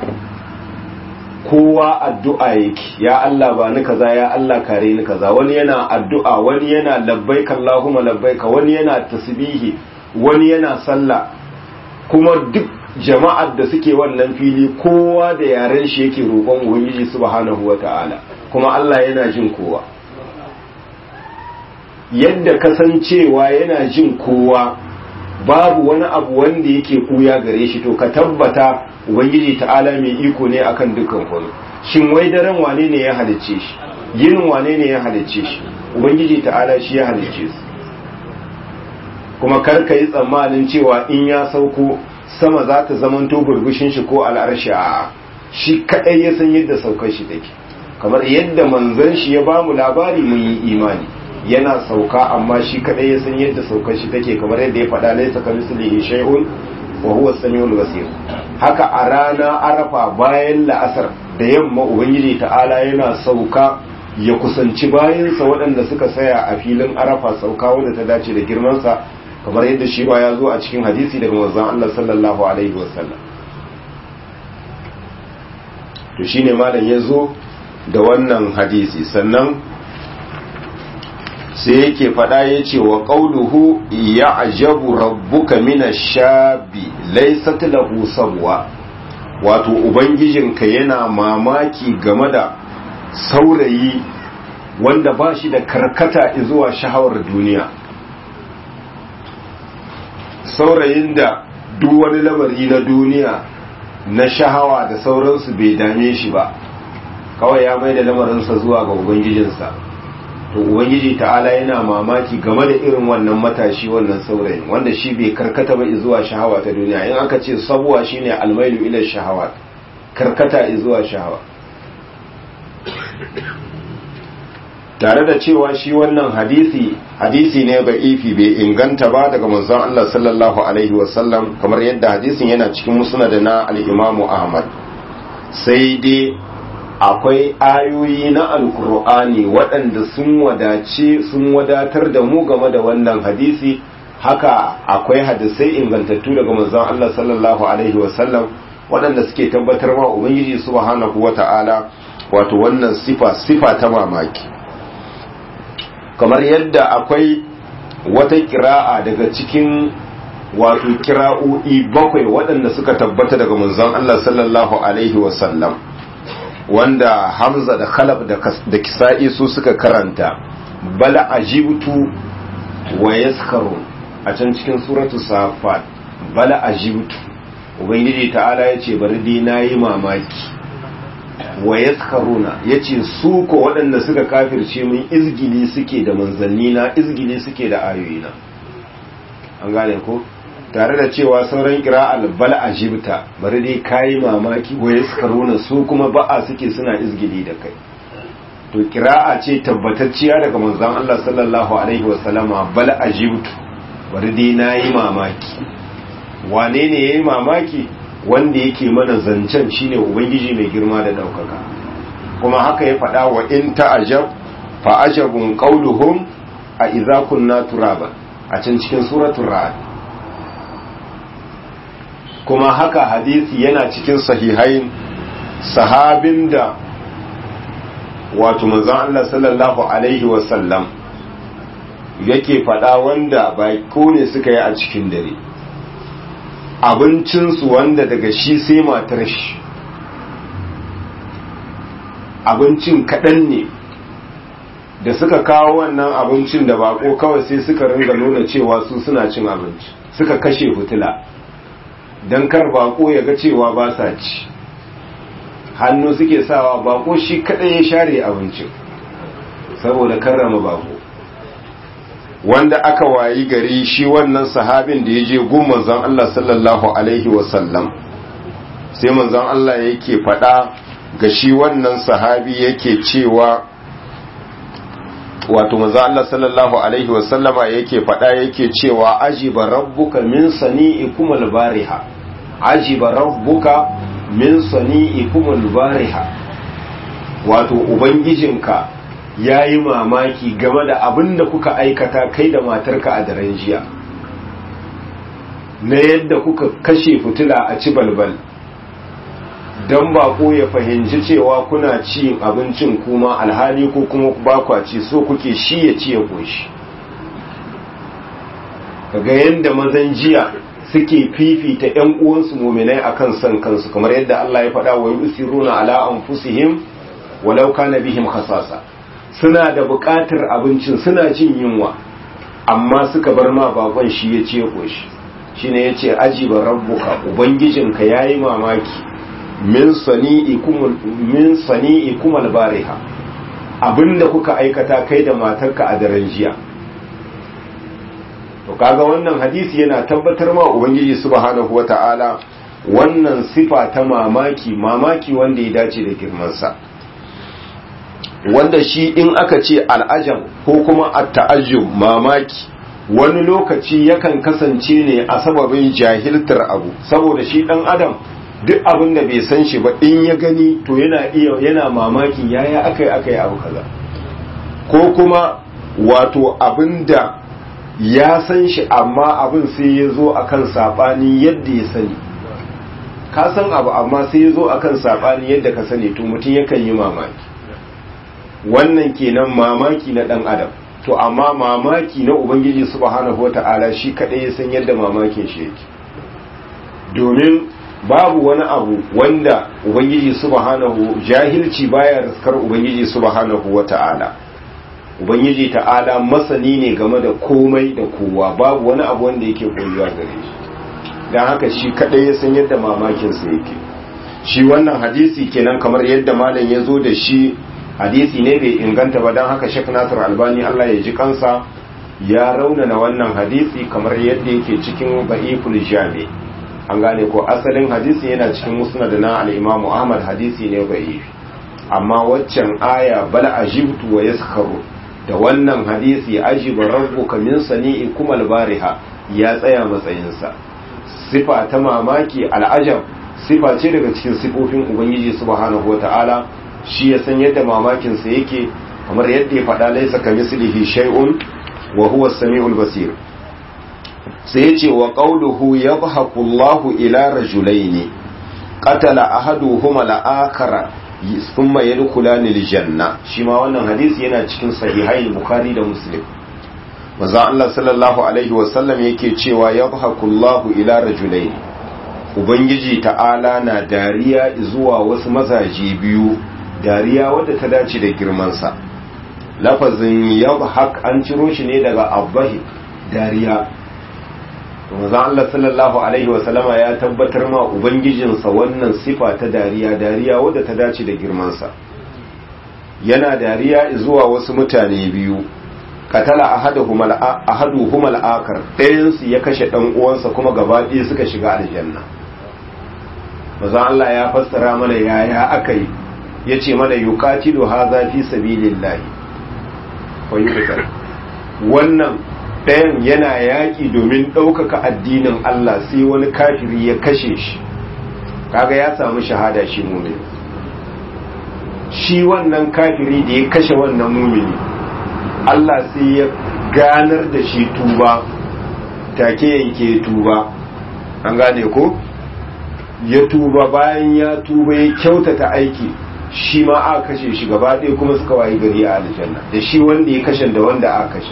kowa addu'a yake ya Allah ba ni kaza ya Allah kare ni kaza wani yana addu'a wani yana labbaika Allahumma labbaika wani yana tasbihi wani yana sallah kuma duk jama'ar da suke wannan fili kowa da yaren shi yake roƙon ubangiji subhanahu wata'ala kuma Allah yana jin kowa yadda kasancewa yana jin kowa babu wani abu wanda yake kuya gare shi to ka tabbata ubangiji ta'ala mai iko ne akan dukkan kwano shin wai daren wane ne ya halicce shi yinin wane ne ya halicce shi ubangiji ta'ala shi ya halicce su kuma kar ka yi tsammanin cewa in ya sauko sama za ta zamanto burbushin shi ko al'arshi a shi kadai ya san yadda saukar shi take kamar yadda manzon shi ya bamu labari mun yi imani yana sauka amma shi kadai ya san yadda saukar shi take kamar yadda ya faɗa laisa ka mislihi shay'un wa huwa samiul basir haka a rana arafa bayan la'asar da yamma ubangiji ta'ala yana sauka ya kusanci bayansa waɗanda suka saya a filin arafa sauka wanda ta dace da girmansa kamar yadda shi ba ya zo a cikin hadisi daga manzon Allah sallallahu alaihi wasallam to shine malam ya zo da wannan hadisi sannan sai yake faɗa ya ce wa ƙauluhu ya ajabu rabbuka mina shabi laisat lahu sabwa wato ubangijinka yana mamaki game da saurayi wanda ba shi da karkata zuwa shahawar duniya saurayin da duk wani lamari na duniya na shahawa da sauransu bai dame shi ba kawai ya mai da lamarinsa zuwa ga ubangijinsa to ubangiji ta'ala yana mamaki game da irin wannan matashi wannan saurayin wanda shi bai karkata ba zuwa shahawa ta duniya in aka ce sabuwa shine almailu ila shahawa karkata zuwa shahawa tare da cewa shi wannan hadisi hadisi ne ga ifi bai inganta ba daga manzon Allah sallallahu alaihi wasallam kamar yadda hadisin yana cikin musnad na al-Imam Ahmad sai dai akwai ayoyi na alkur'ani waɗanda sun wadace sun wadatar da mu game da wannan hadisi haka akwai hadisai ingantattu daga manzon Allah sallallahu alaihi wasallam waɗanda suke tabbatar ma ubangiji subhanahu wata'ala wato wannan sifa sifa ta mamaki kamar yadda akwai wata kira'a daga cikin wato kira'o'i bakwai waɗanda suka tabbata daga manzon Allah sallallahu alaihi wasallam wanda Hamza da Khalaf da Kisa'i su suka karanta bala ajibtu wa yaskharun a can cikin suratu safat bala ajibtu ubangiji ta'ala yace bari dai nayi mamaki wa yaskharuna yace su ko waɗanda suka kafirce mun izgili suke da manzanni na izgili suke da ayoyina an gane ko tare da cewa sauran kira'al bal ajibta bari dai kayi mamaki wa yaskaruna su kuma ba'a suke suna izgili da kai to kira'a ce tabbatacciya daga manzon Allah sallallahu alaihi wasallama bal ajibtu bari dai nayi mamaki wane ne yayi mamaki wanda yake mana zancen shine ubangiji mai girma da daukaka kuma haka ya faɗa wa in ta'ajab fa ajabun qauluhum a idza kunna turaba a can cikin suratul ra'd kuma haka hadisi yana cikin sahihain sahabin da wato manzon Allah sallallahu alaihi wasallam yake faɗa wanda baiko ne suka yi a cikin dare abincinsu wanda daga shi sai matar shi abincin kaɗan ne da suka kawo wannan abincin da bako kawai sai suka ringa nuna cewa su suna cin abinci suka kashe fitila don kar bako ya ga cewa ba sa ci hannu suke sawa bako shi kadai ya share abincin saboda karrama bako wanda aka wayi gari shi wannan sahabin da ya je gun manzon Allah sallallahu alaihi wasallam sai manzon Allah yake faɗa ga shi wannan sahabi yake cewa wato manzon Allah sallallahu alaihi wasallama yake faɗa yake cewa ajiba rabbuka min sani'ikum al-bariha ajiba rabbuka min sani'ikum al-bariha wato ubangijinka yayi mamaki game da abin da kuka aikata kai da matarka a daren jiya na yadda kuka kashe fitila a ci balbal don bako ya fahimci cewa kuna ci abincin kuma alhali ko kuma bakwa ci so kuke shi ya ci ya koshi kaga yadda mazan jiya suke fifita ‘yan uwansu muminai akan son kansu kamar yadda Allah ya faɗa wa yusiruna ala anfusihim walau kana bihim khasasa suna da buƙatar abincin suna jin yunwa amma suka bar ma bakon shi ya ce koshi shine yace ajiba rabbuka ubangijinka yayi mamaki min sani'ikum min sani'ikum albariha abinda kuka aikata kai da matarka a daren jiya to kaga wannan hadisi yana tabbatar ma ubangiji subhanahu wata'ala wannan sifa ta mamaki mamaki wanda ya dace da girmansa wanda shi in aka ce al'ajab ko kuma at-ta'ajjub mamaki wani lokaci yakan kasance ne a sababin jahiltar abu saboda shi dan adam duk abin da bai san shi ba in ya gani to yana iya yana mamakin yaya akai akai abu kaza ko kuma wato abin da ya san shi amma abin sai ya zo akan sabani yadda ya sani ka san abu amma sai ya zo akan sabani yadda ka sani to mutum yakan yi mamaki wannan kenan mamaki na dan adam to amma mamaki na ubangiji subhanahu wata'ala shi kadai ya san yadda mamakin shi yake domin babu wani abu wanda ubangiji subhanahu jahilci baya riskar ubangiji subhanahu wata'ala ubangiji ta'ala masani ne game da komai da kowa babu wani abu wanda yake koyuwa gare shi don haka shi kadai ya san yadda mamakin sa yake shi wannan hadisi kenan kamar yadda malam ya zo da shi hadisi ne bai inganta ba don haka shek nasir albani allah ya ji kansa ya raunana wannan hadisi kamar yadda yake cikin ba'iful jami an gane ko asalin hadisi yana cikin musnad na al-imamu ahmad hadisi ne ba'if amma waccan aya bal ajibtu wa yaskharu da wannan hadisi ajiba rabbuka min sani'ikum al-bariha ya tsaya matsayinsa sifa ta mamaki al'ajab sifa ce daga cikin sifofin ubangiji subhanahu wata'ala shi ya san yadda mamakinsa yake kamar yadda ya faɗa laisa ka mislihi shay'un wa huwa as-sami'ul basir sai yace wa qawluhu yadhaku Allahu ila rajulaini qatala ahaduhuma al-akhara thumma yadkhulani al-janna shi ma wannan hadisi yana cikin sahihai bukhari da muslim manzo Allah sallallahu alaihi wa sallam yake cewa yadhaku Allahu ila rajulaini ubangiji ta'ala na dariya zuwa wasu mazaje biyu dariya wadda ta dace da girmansa lafazin yadhak an ciro shi ne daga abbahi dariya manzon Allah sallallahu alaihi wasallama ya tabbatar ma ubangijinsa wannan sifa ta dariya dariya wadda ta dace da girmansa yana dariya zuwa wasu mutane biyu katala ahaduhum al-akar ɗayansu ya kashe ɗan uwansa kuma gaba ɗaya suka shiga aljanna manzon Allah ya fassara mana yaya aka yi ya ce mana yuqatilu hadha fi sabilillahi wa yuqtal wannan ɗayan yana yaƙi domin ɗaukaka addinin Allah sai wani kafiri ya kashe shi kaga ya samu shahada shi mumini shi wannan kafiri da ya kashe wannan mumini Allah sai ya ganar da shi tuba take yanke tuba an gane ko ya tuba bayan ya tuba ya kyautata aiki shi ma a kashe shi gaba ɗaya kuma suka wayi gari a aljanna da shi wanda ya kashe da wanda a kashe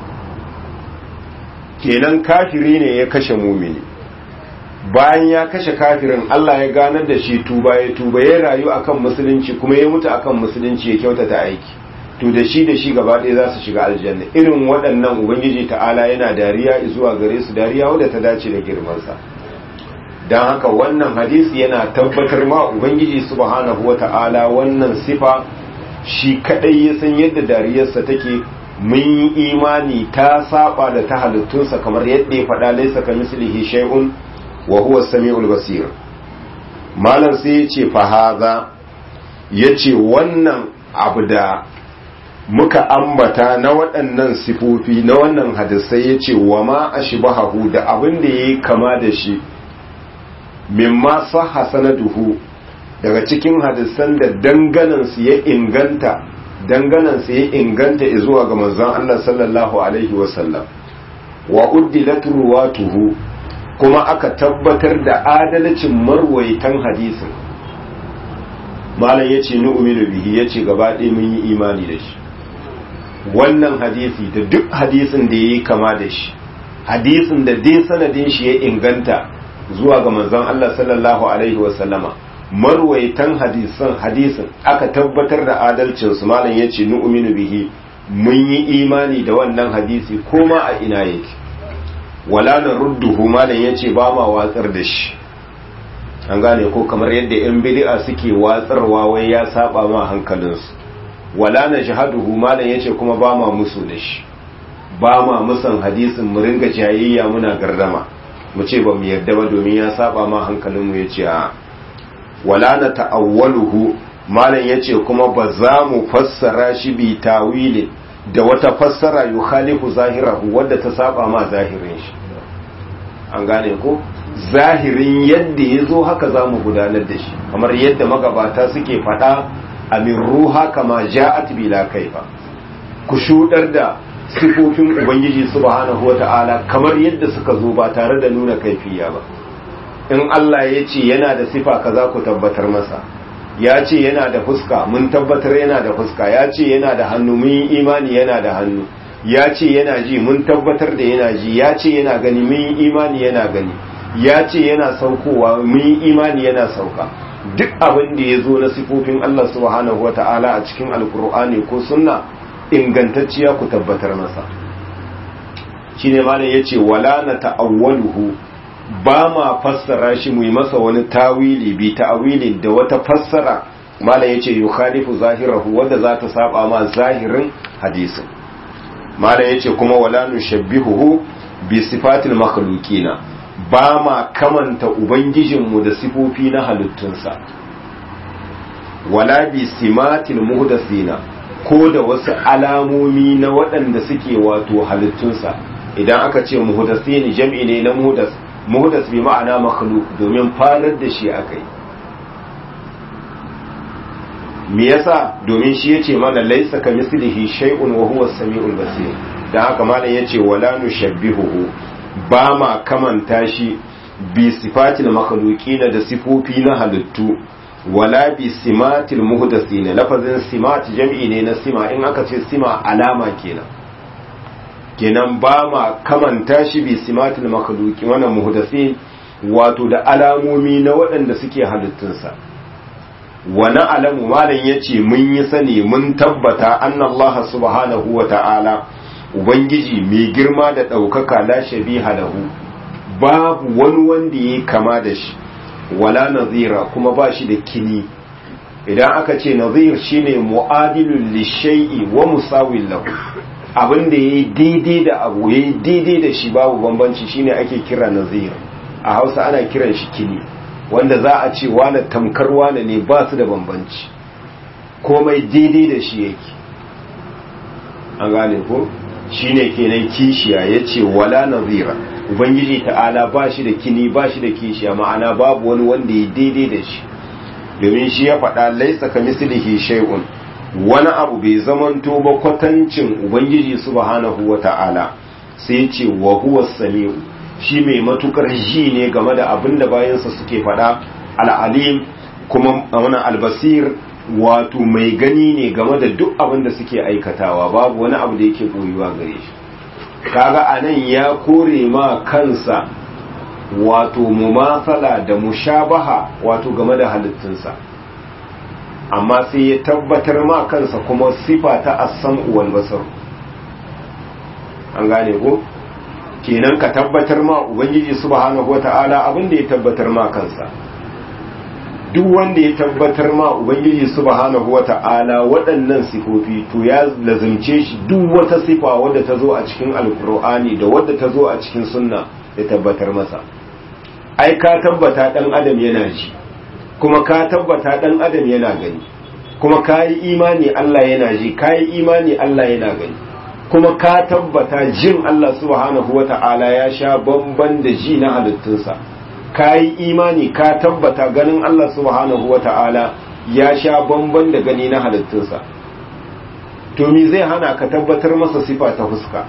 kenan kafiri ne ya kashe mumini bayan ya kashe kafirin Allah ya ganar da shi tuba ya tuba ya rayu akan musulunci kuma ya mutu akan musulunci ya kyautata aiki to da shi da shi gaba ɗaya za su shiga aljanna irin waɗannan ubangiji ta'ala yana dariya zuwa gare su dariya wadda ta dace da girmansa don haka wannan hadisi yana tabbatar ma ubangiji subhanahu wa ta'ala wannan sifa shi kadai ya san yadda dariyarsa take mun yi imani ta saba da ta halittunsa kamar yadda ya faɗa laisa ka mislihi shay'un wa huwa samiul basir malam sai ya ce fa haza ya ce wannan abu da muka ambata na waɗannan sifofi na wannan hadisai ya ce wa ma ashbahu da abin da yayi kama da shi mimma sahha sanaduhu daga cikin hadisan da danganansu ya inganta danganansu ya inganta zuwa ga manzon Allah sallallahu alaihi wasallam wa uddilat ruwatuhu kuma aka tabbatar da adalcin marwaitan hadisin malam yace ni uminu bihi yace gaba ɗaya mun yi imani da shi wannan hadisi da duk hadisin da yayi kama da shi hadisin da dai sanadin shi ya inganta zuwa ga manzon Allah sallallahu alaihi wasallama marwaitan hadisan hadisin aka tabbatar da adalcin su malam yace nu'minu bihi mun yi imani da wannan hadisi koma a ina yake wala narudduhu malam yace ba ma watsar da shi an gane ko kamar yadda yan bid'a suke watsarwa wai ya saba ma hankalinsu wala najhaduhu malam yace kuma ba ma musu da shi ba ma musan hadisin mu ringa jayayya muna gardama mu ce ba mu yarda ba domin ya saba ma hankalinmu ya ce a wala na ta'awwaluhu malam ya ce kuma ba za mu fassara shi bi tawilin da wata fassara yukhalifu zahirahu wadda ta saba ma zahirin shi an gane ko zahirin yadda ya zo haka za mu gudanar da shi kamar yadda magabata suke faɗa amin ruha kama ja'at bila kaifa ku shudar da sifofin ubangiji subhanahu wata'ala kamar yadda suka zo ba tare da nuna kaifiya ba in Allah ya ce yana da sifa kaza ku tabbatar masa ya ce yana da fuska mun tabbatar yana da fuska ya ce yana da hannu mun yi imani yana da hannu ya ce yana ji mun tabbatar da yana ji ya ce yana gani mun yi imani yana gani ya ce yana saukowa mun yi imani yana sauka duk abin da ya zo na sifofin Allah subhanahu wa ta'ala a cikin alkur'ani ko sunna ingantacciya ku tabbatar masa shine malam yace wala na ta'awwaluhu ba ma fassara shi mu yi masa wani tawili bi ta'awilin da wata fassara malam yace yukhalifu zahirahu wanda za ta saba ma zahirin hadisin malam yace kuma wala nushabbihuhu bi sifatil makhluqina ba ma kamanta ubangijinmu da sifofi na halittunsa wala bi simatil muhdathina ko da wasu alamomi na waɗanda suke wato halittunsa idan aka ce muhdathin jam'i ne na muhdas muhdas bi ma'ana makhluq domin farar da shi akai me yasa domin shi yace mana laysa kamislihi shay'un wa huwa as-sami'ul basir dan haka malam yace wala nushabbihuhu ba ma kamanta shi bi sifatil makhluqina da sifofi na halittu wala bi simatil muhdathina lafazin simat jam'i ne na sima in aka ce sima alama kenan kenan ba ma kamanta shi bi simatil makhluqi wannan muhdathin wato da alamomi na waɗanda suke halittunsa wani alamu malam yace mun yi sani mun tabbata annallaha subhanahu wa ta'ala ubangiji mai girma da ɗaukaka la shabiha lahu babu wani wanda ya kama da shi wala nazira kuma ba shi da kini idan aka ce nazir shine mu'adilun lishai'i wa musawil lahu abin da yayi daidai da abu yayi daidai da shi babu bambanci shine ake kira nazir a Hausa ana kiran shi kini wanda za a ce wani tamkar wani ne ba su da bambanci komai daidai da shi yake an gane ko shine kenan kishiya yace wala nazira ubangiji ta'ala ba shi da kini ba shi da kishiya ma'ana babu wani wanda ya daidai da shi domin shi ya faɗa laisa ka mislihi shay'un wani abu bai zamanto ba kwatancin ubangiji subhanahu wa ta'ala sai ce wa huwa samiu shi mai matukar ji ne game da abin da bayansa suke faɗa al'alim kuma wannan albasir wato mai gani ne game da duk abin da suke aikatawa babu wani abu da yake koyuwa gare shi kaga anan ya kore ma kansa wato mumathala da mushabaha wato game da halittunsa amma sai ya tabbatar ma kansa kuma sifa ta as-sam'u wal basar an gane ko kenan ka tabbatar ma ubangiji subhanahu wata'ala abin da ya tabbatar ma kansa duk wanda ya tabbatar ma ubangiji subhanahu wata'ala waɗannan sifofi to ya lazimce shi duk wata sifa wadda ta zo a cikin alkur'ani da wadda ta zo a cikin sunna ya tabbatar masa ai ka tabbata dan adam yana ji kuma ka tabbata dan adam yana gani kuma ka yi imani Allah yana ji ka yi imani Allah yana gani kuma ka tabbata jin Allah subhanahu wata'ala ya sha bamban da ji na halittunsa ka yi imani ka tabbata ganin Allah subhanahu wa ta'ala ya sha bamban da gani na halittunsa to mi zai hana ka tabbatar masa sifa ta fuska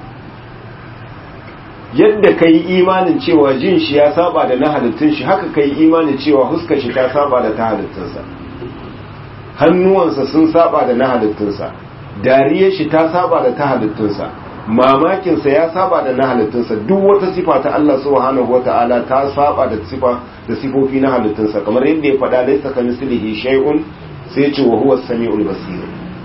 yadda ka yi imanin cewa jin shi ya saba da na halittun shi haka ka yi imanin cewa huska shi ta saba da ta halittunsa hannuwansa sun saba da na halittunsa dariyar shi ta saba da ta halittunsa mamakinsa ya saba da na halittunsa duk wata sifa ta Allah subhanahu wata'ala ta saba da sifa da sifofi na halittunsa kamar yadda ya faɗa laisa ka mislihi shay'un sai ya ce wa huwa samiul basir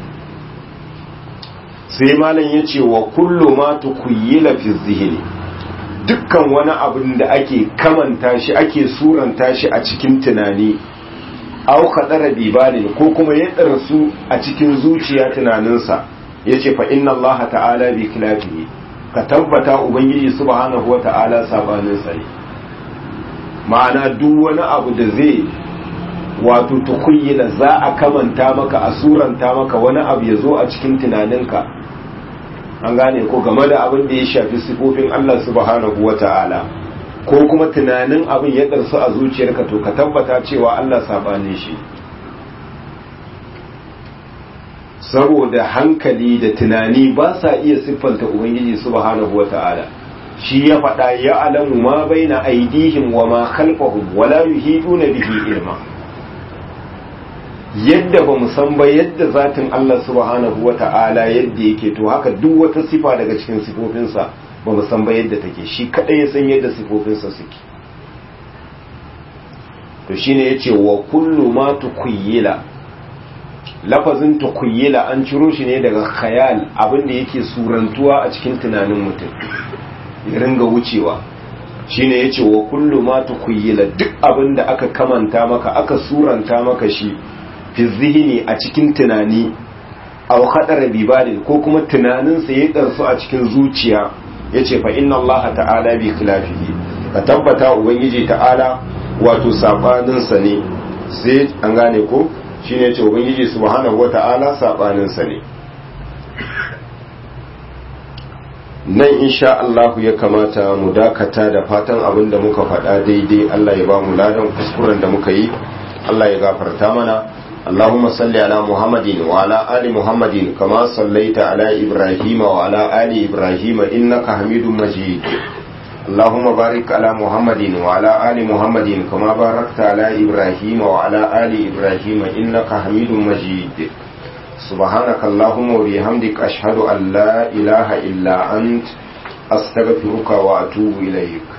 sai malam ya ce wa kullu ma tukuyyila fi zihni dukkan wani abin da ake kamanta shi ake suranta shi a cikin tunani au khadara bibalin ko kuma ya darsu a cikin zuciya tunaninsa ya ce fa inna Allah ta'ala bi kilafihi ka tabbata ubangiji subhanahu wa ta'ala sabanin sa ne ma'ana duk wani abu da zai wato tukuyyila za a kamanta maka a suranta maka wani abu ya zo a cikin tunaninka an gane ko game da abin da ya shafi sifofin Allah subhanahu wata'ala ko kuma tunanin abin ya ɗarsu a zuciyarka to ka tabbata cewa Allah sabanin shi saboda hankali da tunani ba sa iya siffanta ubangiji subhanahu wata'ala shi ya faɗa ya alamu ma baina aidihim wa ma khalfahum wala yuhiduna bihi ilma yadda ba mu san ba yadda zatin Allah subhanahu wata'ala yadda yake to haka duk wata sifa daga cikin sifofinsa ba mu san ba yadda take shi kadai ya san yadda sifofinsa suke to shine yace wa kullu ma tukuyyila lafazin tukuyyila an ciro shi ne daga khayal abinda yake surantuwa a cikin tunanin mutum ya ringa wucewa shine yace wa kullu ma tukuyyila duk abinda aka kamanta maka aka suranta maka shi fi zihini a cikin tunani aw khadara bibadin ko kuma tunanin sa ya darsu a cikin zuciya yace fa inna allaha ta'ala bi khilafihi ka tabbata ubangiji ta'ala wato sabanin sa ne sai an gane ko shine yace ubangiji subhanahu wata'ala sabanin sa ne nan insha Allah ya kamata mu dakata da fatan abin da muka faɗa daidai Allah ya ba mu ladan kuskuren da muka yi Allah ya gafarta mana اللهم صل على محمد وعلى آل محمد كما صليت على إبراهيم وعلى آل إبراهيم إنك حميد مجيد اللهم بارك على محمد وعلى آل محمد كما باركت على إبراهيم وعلى آل إبراهيم إنك حميد مجيد سبحانك اللهم وبحمدك أشهد أن لا إله إلا أنت أستغفرك وأتوب إليك